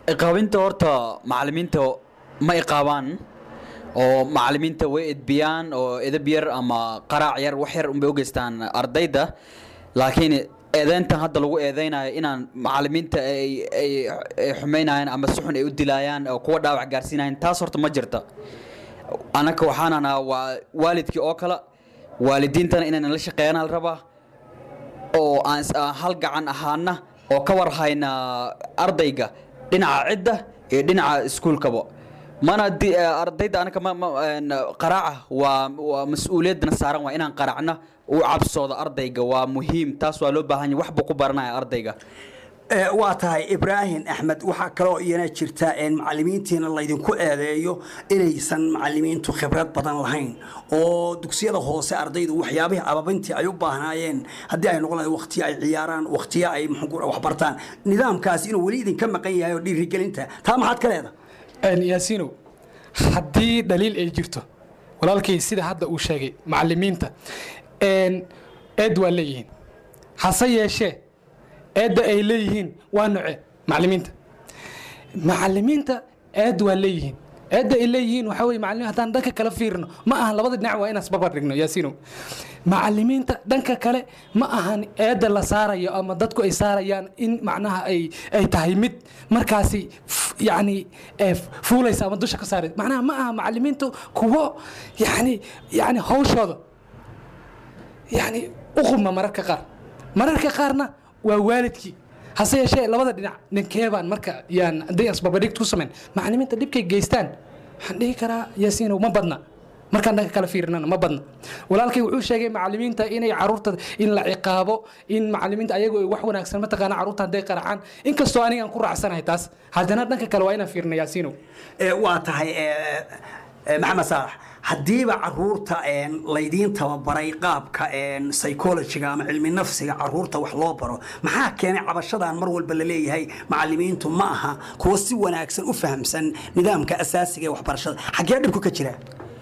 iqaabinta horta macalimiinta ma iqaabaan oo macalimiinta way edbiyaan oo edab yar ama qaraac yar wax yar unbay u geystaan ardayda laakiin eedeyntan hadda lagu eedeynayo inaan macalimiinta ay ay ay xumaynayaan ama si xun ay u dilaayaan oo kuwa dhaawac gaarsiinayaan taas horta ma jirta anaka waxaan anaa waa waalidkii oo kale waalidiintana inayna la shaqeeyana la rabaa oo aan is- aan hal gacan ahaana oo ka war hayna ardayga dhinaca cidda iyo dhinaca iskuulkaba mana di- eh, ardayda anaka ma- ma- een, qaraaca waa waa mas-uuliyadana saaran waa inaan qaraacna u cabsoodo ardayga waa muhiim taas waa loo baahan yahay wax buu ku baranaya ardayga Ee, waa tahay ibraahim axmed waxaa kaloo iyana jirta in macalimiintiina laydinku eedeeyo inaysan macalimiintu khibrad badan lahayn oo dugsiyada hoose ardaydu waxyaabihii ababintii ay u baahnaayeen haddii ay noqon lahayd waqtiyo ay ciyaaraan waqtiyo ay muxuu ku- wax bartaan nidaamkaasi inuu weli idinka maqan yahay oo dhiirigelinta taa maxaad ka leedahay yaasiinow haddii dhaliil ay jirto walaalkay sida hadda uu sheegay macalimiinta een, eed waa leeyihiin hase yeeshee eedda ay leeyihiin waa noce macalimiinta macalimiinta eed waa leeyihiin eedda ay leeyihiin waxaa weye macalimiin haddaan dhanka kale fiirino ma ahan labada dhinac waa inaan isbarbar dhigno yaasiinow macalimiinta dhanka kale ma ahan eedda la saarayo ama dadku ay saarayaan in macnaha ay ay tahay mid markaasi f- yacni eh, fuulaysa ama dusha ka saaraysa macnaha ma aha macalimiintu kuwo yacni yacni hawshooda yacni uquma mararka qaar mararka qaarna waa waalidkii hase yeeshee labada dhinac ninkeebaan marka yaan haddii asbabadhig ku samayn macalimiinta dhibkay geystaan waxaan dhihi karaa yaasiinow ma badna markaan dhanka kala fiirinana ma badna walaalkay wuxuu sheegay macalimiinta inay caruurta in la ciqaabo in macalimiinta ayagu ay wax wanaagsan mataqaana caruurta hadday qaracaan inkastoo anigaan ku raacsanahay taas haddana dhanka kale waa inaan fiirina yaasiinow Ee, waa tahay ee, ee, maxamed saalax haddiiba caruurta een, laydiin tababaray qaabka een, psychologiga ama cilmi nafsiga caruurta wax loo baro maxaa keenay cabashadan mar walba la leeyahay macalimiintu ma aha kuwa si wanaagsan u fahamsan nidaamka asaasiga ee waxbarashada xaggee dhibku ka jira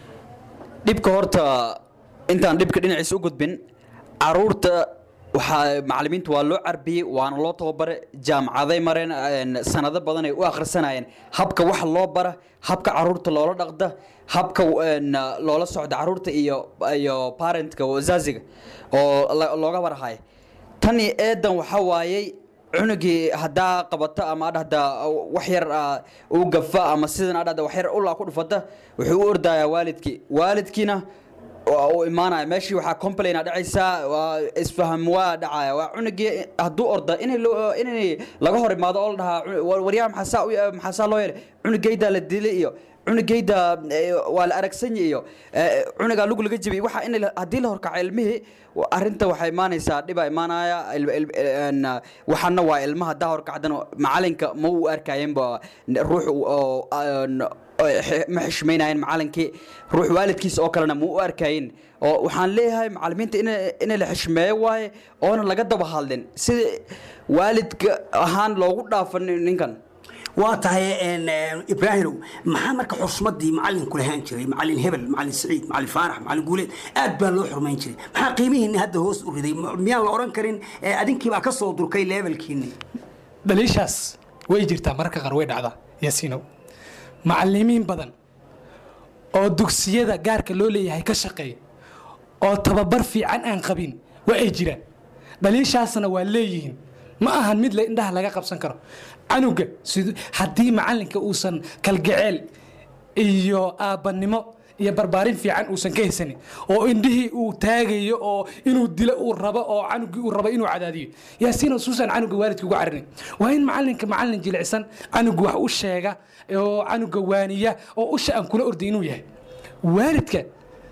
dhibka horta intaan dhibka dhinaciisa u gudbin caruurta waxaa macalimiinta waa loo carbiyey waana loo tababare jaamacaday mareen een, sanado badan ay u akhrisanayeen habka wax loo bara habka caruurta loola dhaqda habka een, loola socda caruurta iyo iyo parentka wazaziga oo la- looga warhayo tani eedan waxaa waayey cunugii haddaa qabato ama adhahda wax yar ah, uu gafa ama sidan adhahda wax yar ulaa ku dhufata wuxuu u ordayaa waalidkii waalidkiina waa uu imaanaya meeshii waxaa complaina dhacaysaa waa isfaham waa dhacaya waa cunugii hadduu orda inay loo- inay laga hor imaado oo la dhahaa "Cu- war- waryaha maxaasaa u- maxaasaa loo yeelay cunugaydaa la dilay iyo cunugayda eh, waa la aragsanya iyo eh, cunugaa lug laga jebiyey waxa in la- haddii la horkaco ilmihii wa- arrinta waxay imaanaysaa dhibaa imaanaya il- il- een, waxaana waa ilmaha haddaa horkacdana macalinka ma u arkayenba ruux oo een, oo xe- ma xishmaynayen macalinkii ruux waalidkiisa oo kalena ma u arkayin oo waxaan leeyahay macalimiinta in in la xishmeeyo waaye oona laga daba hadlin sida waalidka ahaan loogu dhaafo nin- ninkan waa tahay een, een, ibraahimow maxaa marka xusmadii macalinku lahaan jiray macalin hebel macalin saciid macalin faarax macalin guuleed aad baa loo xurmayn jiray maxaa qiimihiinni hadda hoos u riday M- miyaan la odhan karin ee, adinkiibaa ka soo durkay levelkiinni dhaliishaas way jirtaa mararka qaar way dhacdaa yaasiinow macalimiin badan oo dugsiyada gaarka loo leeyahay ka shaqeeya oo tababar fiican aan qabin waa ay jiraan dhaliishaasna waa leeyihiin ma ahan mid la indhaha laga qabsan karo canuga sid- haddii macalinka uusan kalgaceel iyo aabbanimo iyo barbaarin fiican uusan ka haysanin oo indhihii uu taagayo oo inuu dilo uu rabo oo canugii uu rabo inuu cadaadiyo yaasiin suusan canuga waalidka uga carinin waa in macalinka macalin jilicsan canuga wax u sheega oo canuga waaniya oo usha aan kula orday inuu yahay waalidka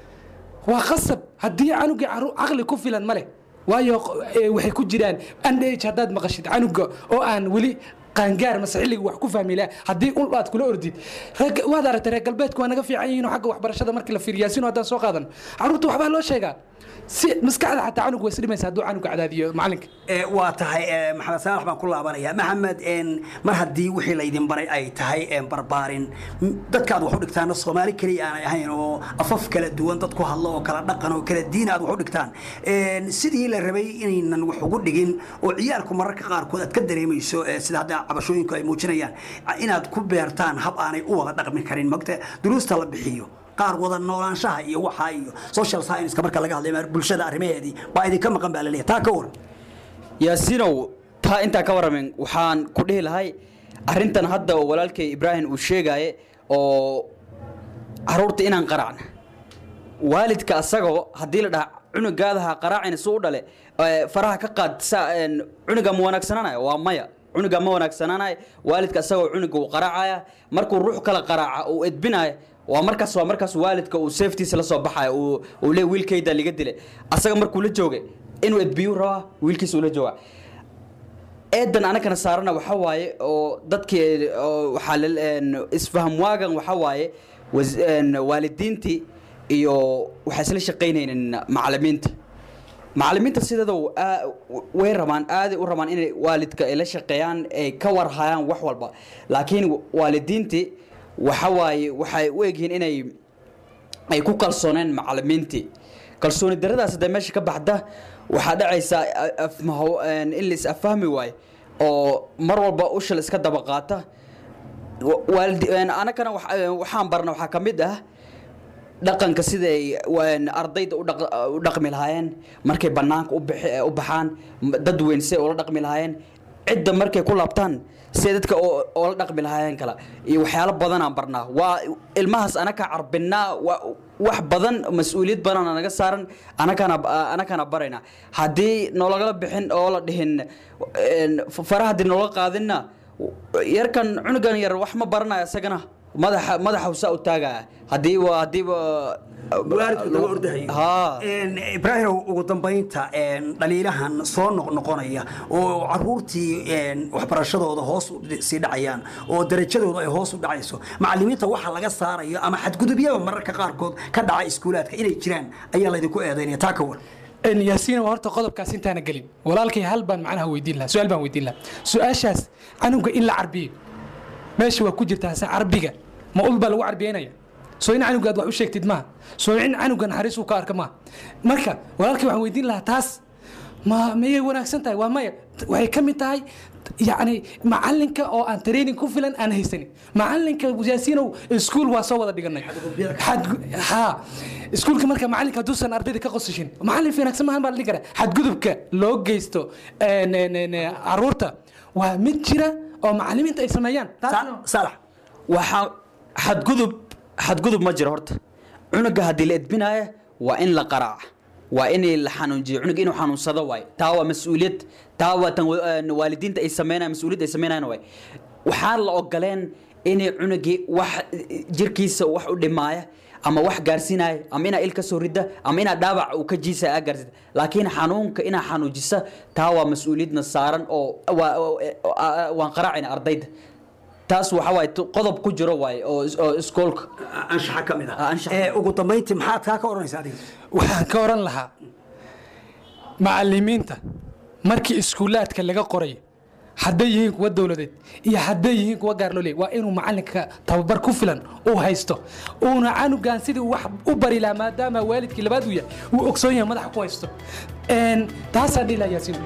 waa qasab haddii canugii caru- caqli ku filan ma leh waayo eh, waxay ku jiraan andh haddaad maqashid canuga oo aan weli qaangaar mase xilliga wax ku fahmi laha haddii ul aad kula ordid reer- waad aragtay reer galbeedku waa naga fiican yihiin oo xagga waxbarashada markii la fiiriyo yaasiin haddaan soo qaadan caruurta waxbaa loo sheegaa si maskaxda xataa canug way isdhimaysa hadduu canuga cadaadiyo macalinka Ee, waa tahay ee, maxamed saalax baan ku laabanaya maxamed een, mar haddii wixii laydin baray ay tahay een, barbaarin m- dadka aad wax u dhigtaana soomaali keliya aanay ahayn oo afaf kala duwan dad ku hadlo oo kala dhaqan oo kala diin aad wax u dhigtaan Een, sidii la rabay inaynan wax ugu dhigin oo ciyaalku mararka qaarkood aad ka dareemayso ee, sida hadda cabashooyinku ay muujinayaan inaad ku beertaan hab aanay u wada dhaqmi karin mogta duruusta la bixiyo qaar wada noolaanshaha iyo waxa iyo social science marka laga hadlayo bulshada arrimaheedii baa idinka maqan baa laleeyahay taa ka waran yaasiinow taa intaa ka warramin waxaan ku dhihi lahay arrintan hadda oo walaalkay ibraahim uu sheegaaye oo caruurta inaan qaracna waalidka asagoo haddii la dhaha cunugaadaha qaraacina suu u dhale ee, faraha ka qaad sa- een, cunuga ma wanaagsananaya waa maya cunuga ma wanaagsananaya waalidka asagoo cunuga uu qaraacaya markuu ruux kala qaraaca uu edbinaya waa markaas waa markaas waalidka uu safetiisa la soo baxaya uu uu leey wiilkayda liga dilay asaga markuu la joogay inuu edbiyu rabaa wiilkiisa uu la jooga eedan anagana saarana waxa waaye oo dadkii oo waxaa la- een, isfaham waagan waxa waaye was- een, waalidiintii iyo waxay isla shaqaynaynin macalimiinta macalimiinta sideeda way rabaan aaday u rabaan inay waalidka ay la shaqeeyaan ay ka warhayaan wax walba laakiin waalidiintii waxa waaye waxay u egyihiin inay ay ku kalsooneen macalimiintii kalsooni daradaas hadday meesha ka baxda waxaa dhacaysaa afmaho- een, in la is afahmi waayo oo mar walba ushal iska daba qaata Wa- waalidi- een, anagana wax- een, waxaan barna waxaa ka mid ah dhaqanka siday een, ardayda u dhaq- u dhaqmi lahaayeen markay bannaanka u bixi- u baxaan m- dad weyn siday ula dhaqmi lahaayeen cidda markay ku laabtaan siday dadka oo- oola dhaqmi lahaayeen kala iyo waxyaalo badanaan barnaa waa ilmahaas anaka carbinaa wa- wax badan mas-uuliyad badan naga saaran anakana anakana barayna haddii noolagala bixin oo la dhihin een, faraha haddii noola qaadinna yarkan cunugan yar wax ma baranayo isagana madaxa madaxa usaa u taagaya haddii waa haddiiba waalidku daba ordahayo haa ibraahimow ugu dambaynta een, dhaliilahan soo noqnoqonaya oo caruurtii een, waxbarashadooda hoos u sii dhacayaan oo darajadooda ay hoos u dhacayso macalimiinta waxa laga saarayo ama xadgudubyada mararka qaarkood ka dhaca iskuulaadka inay jiraan ayaa laydinku eedaynaya taa ka war En yaasiin waa horta qodobkaas intaana gelin walaalkay hal baan macnaha weydiin lahaa su-aal baan weydiin lahaa su-aashaas canuga in la carbiyo meesha waa ku jirtaa se carbiga ma ul baa lagu carbiyeynaya soo in canugaad wax u sheegtid maaha soo in canuga naxariis uu ka arka maaha marka walaalkay waxaan weydiin lahaa taas ma mayay wanaagsan tahay waa maya waxay ka mid tahay yacni macalinka oo aan training ku filan aan haysanin macalinka yaasiinow iskuul waa soo wada dhiganay Xadgu- haa iskuulka marka macalinka hadduusan ardayda ka qosashin macalin wanaagsan maahan baa la dhihi karaa xadgudubka loo geysto een, een, een, caruurta waa mid jira oo macalimiinta ay sameeyaan salax waxaa xadgudub xadgudub ma jiro horta cunuga haddii la edbinaayo waa in la qaraaca waa in la xanuunjiyo cunuga inuu xanuunsado waay taa waa mas-uuliyad taa waa tan wa- een, waalidiinta ay sameynayaan mas-uuliyadda ay sameynayaan waay waxaan la ogoleen inay cunugii wax jirkiisa wax u dhimaaya ama wax gaarsiinaya ama inaa il ka soo rida ama inaa dhaawac uu ka jiisa aa gaarsida laakiin xanuunka inaa xanuujisa taa waa mas-uuliyadna saaran oo waa- oo- oo- waan qaraacayna ardayda taas waxa waaye tu- qodob ku jiro waaye oo is- oo iskoolka anshaxa ka mid ah Ee, ugu dambayntii maxaad kaa ka odhanaysa adiga waxaan ka oran lahaa macalimiinta markii iskuulaadka laga qoray hadday yihiin kuwa dowladeed iyo hadday yihiin kuwa gaar loo leeyay waa inuu macalinka tababar ku filan uu haysto uuna canugan sidii uu wax u bari lahaa maadaama waalidkii labaad uu yahay uu ogsoon yahay madaxa ku haysto Een, taasaan dhihi lahaa yaasiin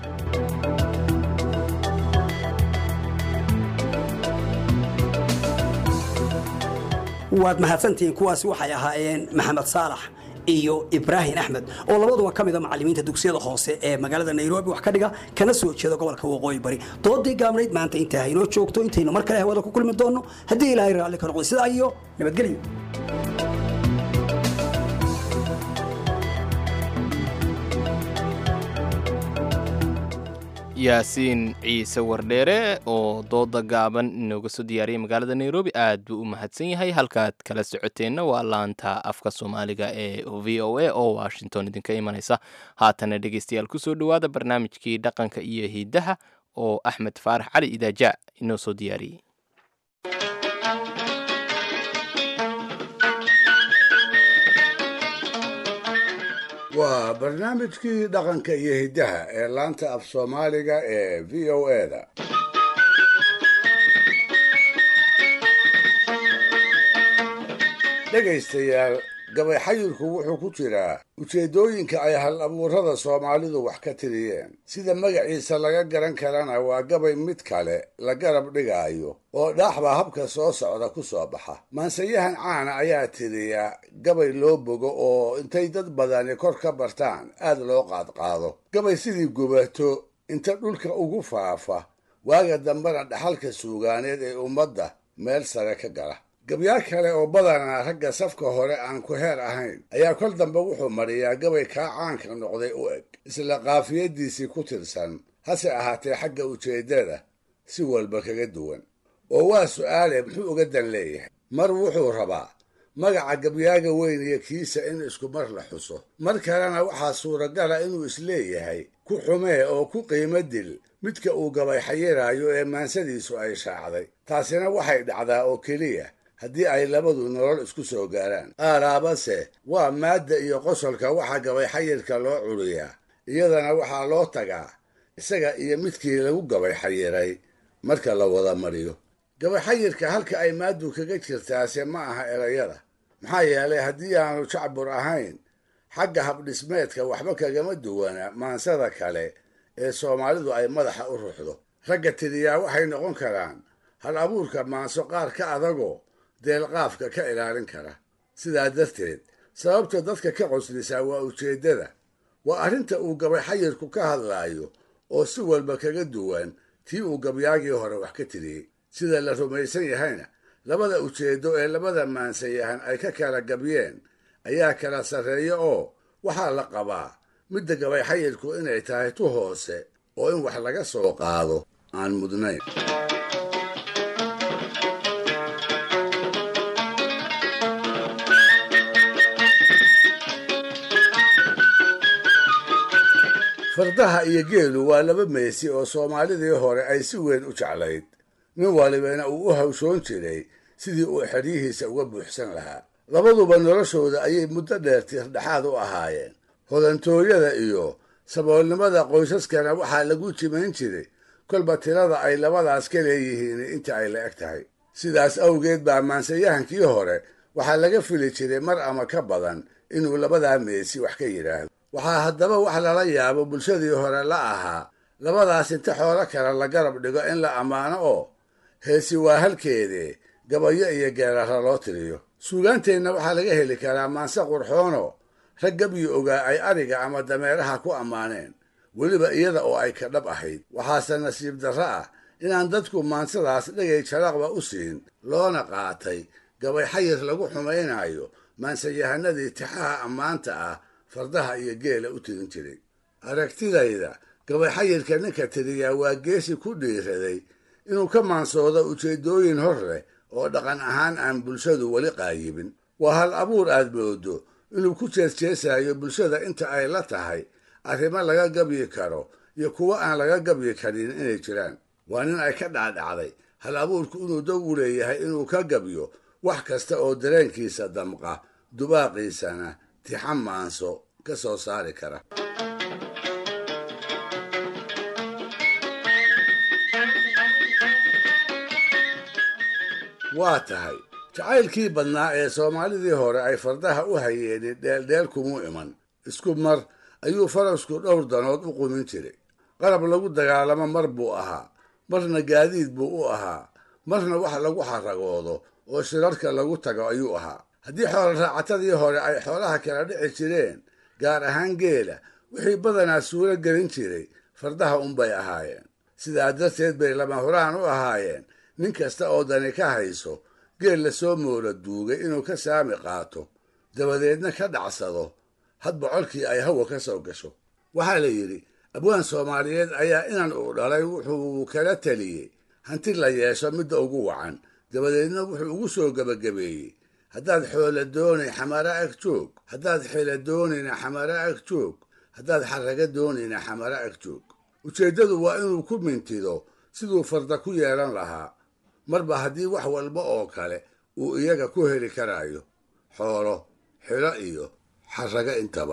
waad mahadsantihiin kuwaasi waxay ahaayeen maxamed saalax iyo ibraahim axmed oo labaduba ka mida macalimiinta dugsiyada hoose ee magaalada nairobi wax ka dhiga kana soo jeeda gobolka waqooyi bari doodii gaabnayd maanta intaa haynoo joogto intaynu mar kale hawada ku kulmi doonno haddii ilaahay raalli ka noqdo sidaa iyo nabadgelyo yaasiin ciise wardheere oo dooda gaaban inooga soo diyaariyay magaalada nairobi aad buu u mahadsan yahay halkaad kala socoteenna waa laanta afka soomaaliga ee v o a oo washington idinka imanaysa haatana dhegeystayaal kusoo dhowaada barnaamijkii dhaqanka iyo hidaha oo axmed faarax cali idaaja inoo soo diyaariyey waa barnaamijkii dhaqanka iyo hiddaha ee laanta af soomaaliga ee v o eda dhegaystayaal gabay xayirku wuxuu ku jiraa ujeeddooyinka ay hal abuurada soomaalidu wax ka tiriyeen sida magaciisa laga garan karana waa gabay mid kale la garab dhigaayo oo dhaaxba habka soo socda ku soo baxa maansayahan caana ayaa tiriya gabay loo bogo oo intay dad badani kor ka bartaan aad loo qaadqaado gabay sidii gubato inta dhulka ugu faafa waaga dambena dhaxalka suugaaneed ee ummadda meel sare ka gala gabyaar kale oo badanaa ragga safka hore aan ku heer ahayn ayaa kol dambe wuxuu mariyaa gabay kaa caanka noqday u eg isla qaafiyadiisii ku tirsan hase ahaatee xagga ujeeddada si walba kaga duwan oo waa su'aale muxuu uga dan leeyahay mar wuxuu rabaa magaca gabyaaga weyn iyo kiisa in isku mar la xuso mar kalena waxaa suuragala inuu isleeyahay ku xumee oo ku qiimo dil midka uu gabay xayiraayo ee maansadiisu ay shaacday taasina waxay dhacdaa oo keliya haddii ay labadu nolol isku soo gaaraan aaraabase waa maadda iyo qosolka waxaa gabay xayirka loo curiyaa iyadana waxaa loo tagaa isaga iyo midkii lagu gabay xayiray marka la wada mariyo gabay xayirka halka ay maaddu kaga jirtaase ma aha erayada maxaa yeelay haddii aanu jacbur ahayn xagga habdhismeedka waxba kagama duwana maansada kale ee soomaalidu ay madaxa u ruxdo ragga tiriyaa waxay noqon karaan hal abuurka maanso qaar ka adagoo deelqaafka ka ilaalin kara sidaa darteed sababta dadka ka qoslisaa waa ujeeddada waa arrinta uu gabay xayirku ka hadlaayo oo si walba kaga duwan tii uu gabyaagii hore wax ka tiriyey sida la rumaysan yahayna labada ujeeddo ee labada maansayahan ay ka kala gabyeen ayaa kala sarreeya oo waxaa la qabaa midda gabay xayirku inay tahay tu hoose oo in wax laga soo qaado aan mudnayn fardaha iyo geelu waa laba meesi oo soomaalidii hore ay si weyn u jeclayd nin walibana uu u hawshoon jiray sidii uu xeryihiisa uga buuxsan lahaa labaduba noloshooda ayay muddo dheer tiirdhexaad u ahaayeen hodantooyada iyo saboolnimada qoysaskana waxaa lagu jimayn jiray kolba tirada ay labadaas ka leeyihiin inta ay la eg tahay sidaas awgeed baa maansayahankii hore waxaa laga fili jiray mar ama ka badan inuu labadaa meesi wax ka yidhaahdo waxaa haddaba wax lala yaabo bulshadii hore la ahaa labadaas inta xoolo kale la garab dhigo in la ammaano oo heesi waa halkeedee gabayo iyo geerara loo tiriyo suugaanteenna waxaa laga heli karaa maanse qurxoono rag gabyi ogaa ay ariga ama dameeraha ku ammaaneen weliba iyada oo ay ka dhab ahayd waxaase nasiib darro ah inaan dadku maansadaas dhegay jaraqba u siin loona qaatay gabay xayir lagu xumaynayo maansayahanadii tixaha ammaanta ah fardaha iyo geela u tirin jiray aragtidayda gabay xayirka ninka tiriyaa waa geesi ku dhiiraday inuu ka maansoodo ujeeddooyin hor leh oo dhaqan ahaan aan bulshadu weli qaayibin waa hal abuur aad moodo inuu ku jeesjeesayo bulshada inta ay la tahay arrimo laga gabyi karo iyo kuwo aan laga gabyi karin inay jiraan waa nin ay ka dhacdhacday hal abuurku inuu dow u leeyahay inuu ka gabyo wax kasta oo dareenkiisa damqa dubaaqiisana tixan maanso ka soo saari kara waa tahay jacaylkii badnaa ee soomaalidii hore ay fardaha u hayeenin dheeldheel kumuu iman isku mar ayuu farasku dhowr danood u qumin jiray qarab lagu dagaalamo mar buu ahaa marna gaadiid buu u ahaa marna wax lagu xaragoodo oo shirarka lagu tago ayuu ahaa haddii xoolo raacatadii hore ay xoolaha kala dhici jireen gaar ahaan geela wixii badanaa suuro gelin jiray fardaha unbay ahaayeen sidaa darteed bay lama huraan u ahaayeen nin kasta oo dani ka hayso geel lasoo moola duugay inuu ka saami qaato dabadeedna ka dhacsado had bocolkii ay hawa ka soo gasho waxaa la yidhi abwaan soomaaliyeed ayaa inan uu dhalay wuxuu kala teliyey hanti la yeesho midda ugu wacan dabadeedna wuxuu ugu soo gebagabeeyey haddaad xoola doonay xamara ag joog haddaad xila doonayna xamara ag joog haddaad xaraga doonayna xamara ag joog ujeeddadu waa inuu ku mintido siduu farda ku yeelan lahaa marba haddii wax walba oo kale uu iyaga ku heli karaayo xoolo xilo iyo xaraga intaba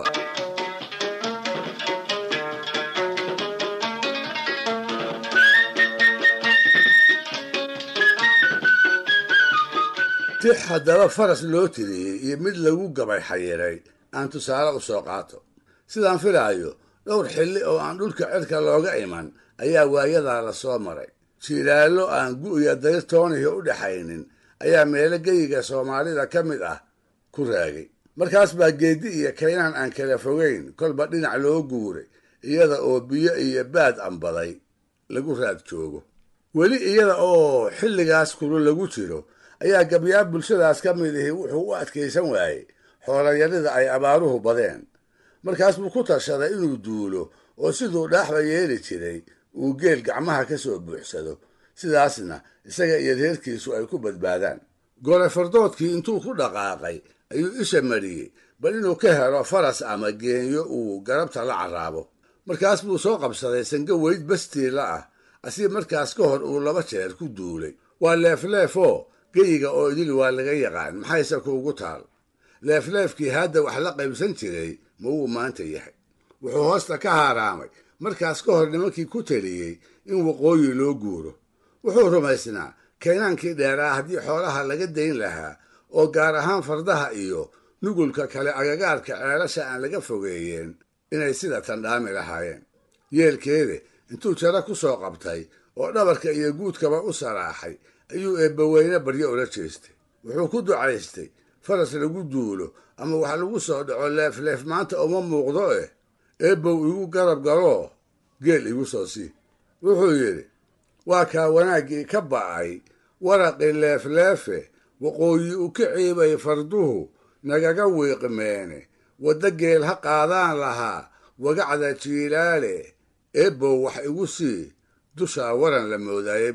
tix haddaba faras loo tiriyey iyo mid lagu gabay xayiray aan tusaale u soo qaato sidaan filaayo dhowr xilli oo aan dhulka cirka looga iman ayaa waayadaa la soo maray jiilaallo aan gu'ya dayrtoonihi u dhaxaynin ayaa meelo geyiga soomaalida ka mid ah ku raagay markaas baa geeddi iyo kaynaan aan kala fogayn kolba dhinac loo guuray iyada oo biyo iyo baad ambaday lagu raad joogo weli iyada oo xilligaas kulu lagu jiro ayaa gabyaa bulshadaas ka mid ihi wuxuu u adkaysan waayey xoolayarida ay abaaruhu badeen markaas buu ku tashaday inuu duulo oo siduu dhaaxba yeeli jiray uu geel gacmaha ka soo buuxsado sidaasna isaga iyo reerkiisu ay ku badbaadaan gole fardoodkii intuu ku dhaqaaqay ayuu isha mariyey bal inuu ka helo faras ama geenyo uu garabta la carraabo markaas buu soo qabsaday sango weyd bastiila ah asii markaas ka hor uu laba jeer ku duulay waa leefleefoo geyiga oo idil waa laga yaqaan maxayse kuugu taal leefleefkii hadda wax la qaybsan jiray ma wuu maanta yahay wuxuu hoosta ka haaraamay markaas ka hor nimankii ku taliyey in waqooyi loo guuro wuxuu rumaysnaa kaynaankii dheeraa haddii xoolaha laga dayn lahaa oo gaar ahaan fardaha iyo nugulka kale agagaarka ceelasha aan laga fogeeyeen inay sida tandhaami lahaayeen yeelkeede intuu jaro ku soo qabtay oo dhabarka iyo guudkaba u saraaxay ayuu eebbaweyne baryo ula jeestay wuxuu ku ducaystay faras lagu duulo ama wax lagu soo dhaco leefleef maanta uma muuqdo eh eebbow igu garab galoo geel igu soo sii wuxuu yidhi waa kaa wanaaggii ka ba'ay waraqii leefleefe waqooyi u ka ciibay farduhu nagaga wiiqmeene wadda geel ha qaadaan lahaa wagacda jiilaale eebbow wax igu sii dushaa waran la moodaaye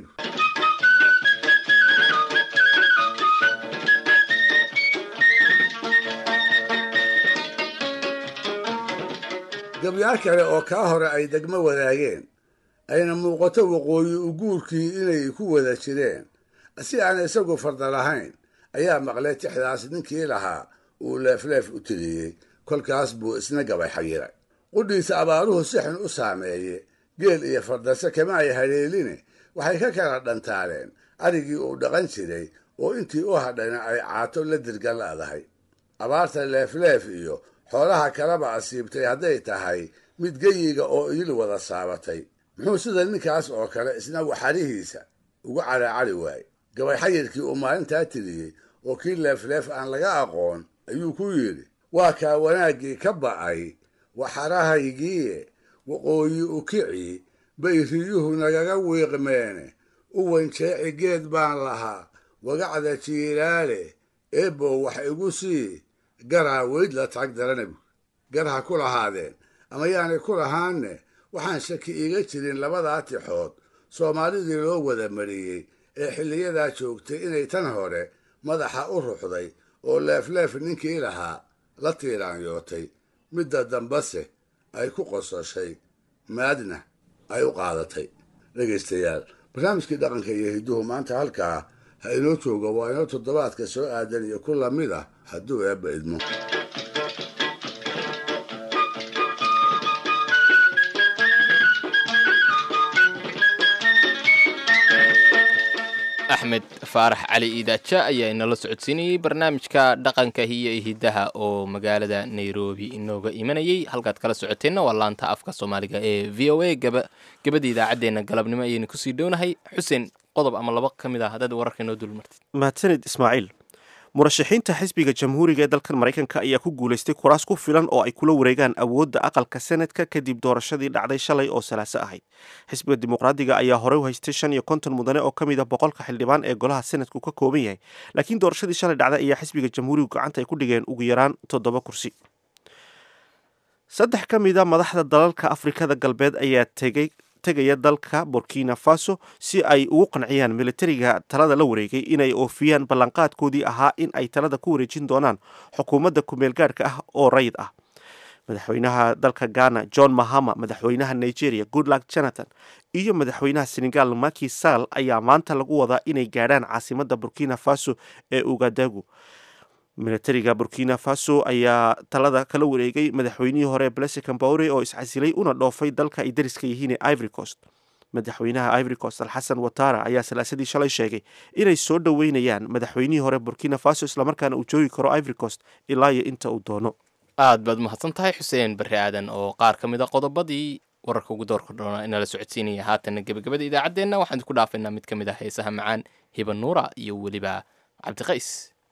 gabyaar kale oo kaa hore ay degmo wadaageen ayna muuqato waqooyi u guurkii inay ku wada jireen si aan isagu farda lahayn ayaa maqlay tixdaas ninkii lahaa uu leefleef u tiriyey kolkaas buu isna gabay xayiray qudhiisa abaaruhu si xun u saameeye geel iyo fardase kama ay haleeline waxay ka kala dhantaaleen arigii uu dhaqan jiray oo intii u hadhayna ay caato la dirgan la'dahay abaarta leefleef iyo xoolaha kalaba asiibtay hadday tahay mid geyiga oo idil wada saabatay muxuu sida ninkaas oo kale isna waxarihiisa uga caraacari waayey gabay xayirkii uu maalintaa tiriyey oo kii leefleef aan laga aqoon ayuu ku yidhi waa kaa wanaaggii ka ba'ay waxarahaygiie waqooyi u kici bay riyuhu nagaga wiiqmeene u wanjeeci geed baan lahaa wagacda jiilaale eebbow wax igu sii garaa weyd la tag daranabu gar ha ku lahaadeen ama yaanay ku lahaanne waxaan shaki iiga jirin labadaa tixood soomaalidii loo wada mariyey ee xilliyadaa joogtay inay tan hore madaxa u ruxday oo leefleef ninkii lahaa la tiiraanyootay midda dambase ay ku qososhay maadna ay u qaadatay dhegaystayaal barnaamijkii dhaqanka iyo hidduhu maanta halkaa ha inoo joogo waa inoo toddobaadka soo aadan iyo ku lamid ah hadduu eebba idmo axmed faarax cali iidaaja ayaa inala socodsiinayey barnaamijka dhaqanka hiyo hiddaha oo magaalada nairobi inooga imanayey halkaad kala socoteenna waa laanta afka soomaaliga ee v o a gabadii idaacaddeenna galabnimo ayaynu kusii dhownahay xuseen qodob ama laba ka mid ah haddaad wararka inoo dulmartid mahadsanid ismaaciil murashaxiinta xisbiga jamhuuriga ee dalkan maraykanka ayaa ku guulaystay kuraas ku filan oo ay kula wareegaan awoodda aqalka senadka kadib doorashadii dhacday shalay oo salaaso ahayd xisbiga dimuqraadiga ayaa horey u haystay shan iyo konton mudane oo ka mid a boqolka xildhibaan ee golaha senadku ka kooban yahay laakiin doorashadii shalay dhacday ayaa xisbiga jamhuurigu gacanta ay ku dhigeen ugu yaraan toddoba kursi saddex ka mid a madaxda dalalka afrikada galbeed ayaa tegay tegaya dalka burkina faso si ay ugu qanciyaan militariga talada la wareegay inay oofiyaan ballanqaadkoodii ahaa in ay talada ku wareejin doonaan xukuumadda kumeelgaadhka ah oo rayid ah madaxweynaha dalka ghana john mahama madaxweynaha nigeria goodluck jonathan iyo madaxweynaha senegal maki sall ayaa maanta lagu wadaa inay gaadhaan caasimadda burkina faso ee ugadagu militariga burkina faso ayaa talada kala wareegay madaxweynihii hore blese cambaure oo iscasilay una dhoofay dalka ay dariska yihiin ee ivory coast madaxweynaha ivory coast alxasan watara ayaa salaasadii shalay sheegay inay soo dhoweynayaan madaxweynihii hore burkina faso islamarkaana uu joogi karo ivory coast ilaa iyo inta uu doono aad baad mahadsan tahay xuseen barre aadan oo qaar ka mid a qodobadii wararka ugu doorka doona inala socodsiinaya haatanna gebagabada idaacaddeenna waxaan idinku dhaafaynaa mid ka mid ah heesaha macaan hiba nuura iyo weliba cabdiqays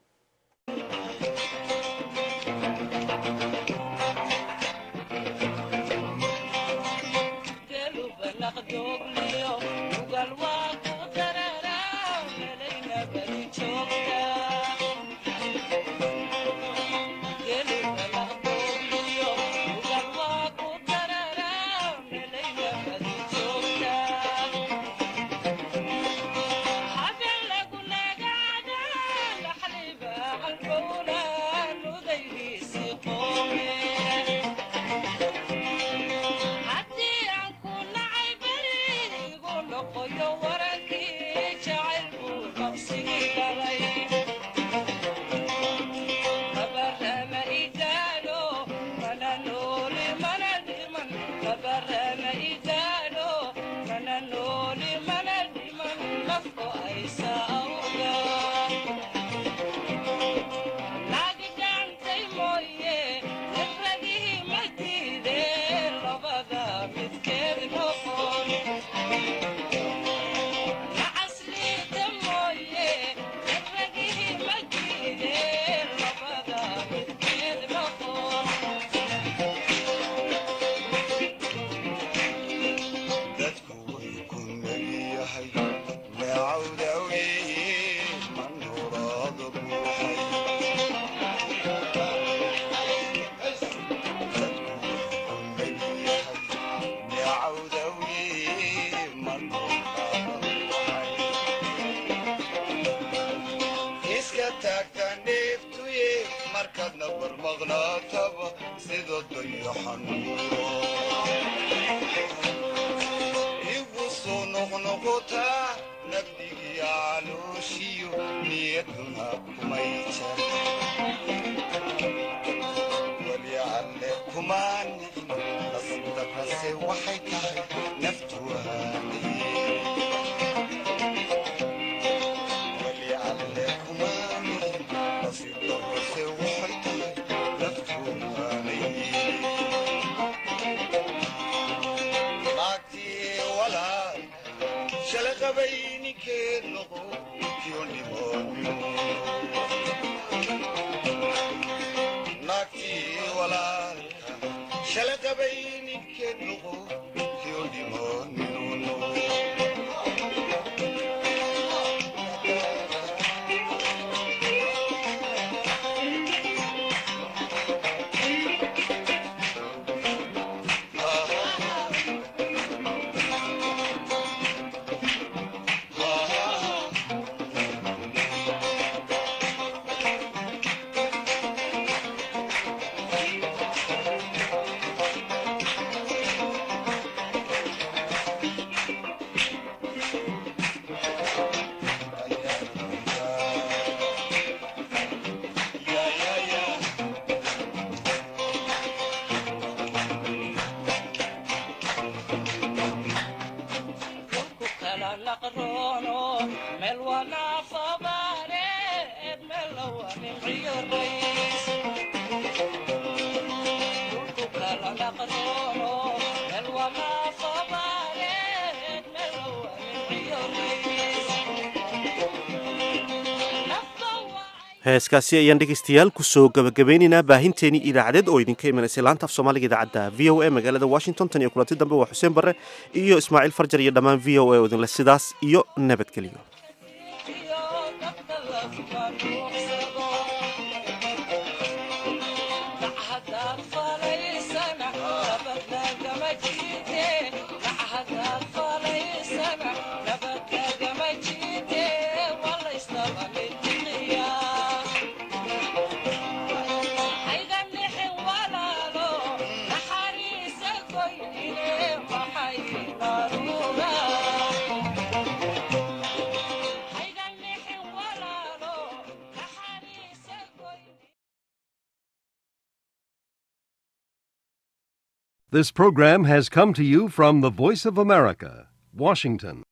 heeskaasi ayaan dhegaystayaal kusoo gabagabeynaynaa baahinteenii idaacadeed oo idinka imanaysay laanta af soomaaliga idaacadda v o a magaalada washington tan iyo kulanti dambe waa xuseen barre iyo ismaaciil farjar iyo dhammaan v o a oo idinle sidaas iyo nabadgelyo This program has come to you from the Voice of America, Washington.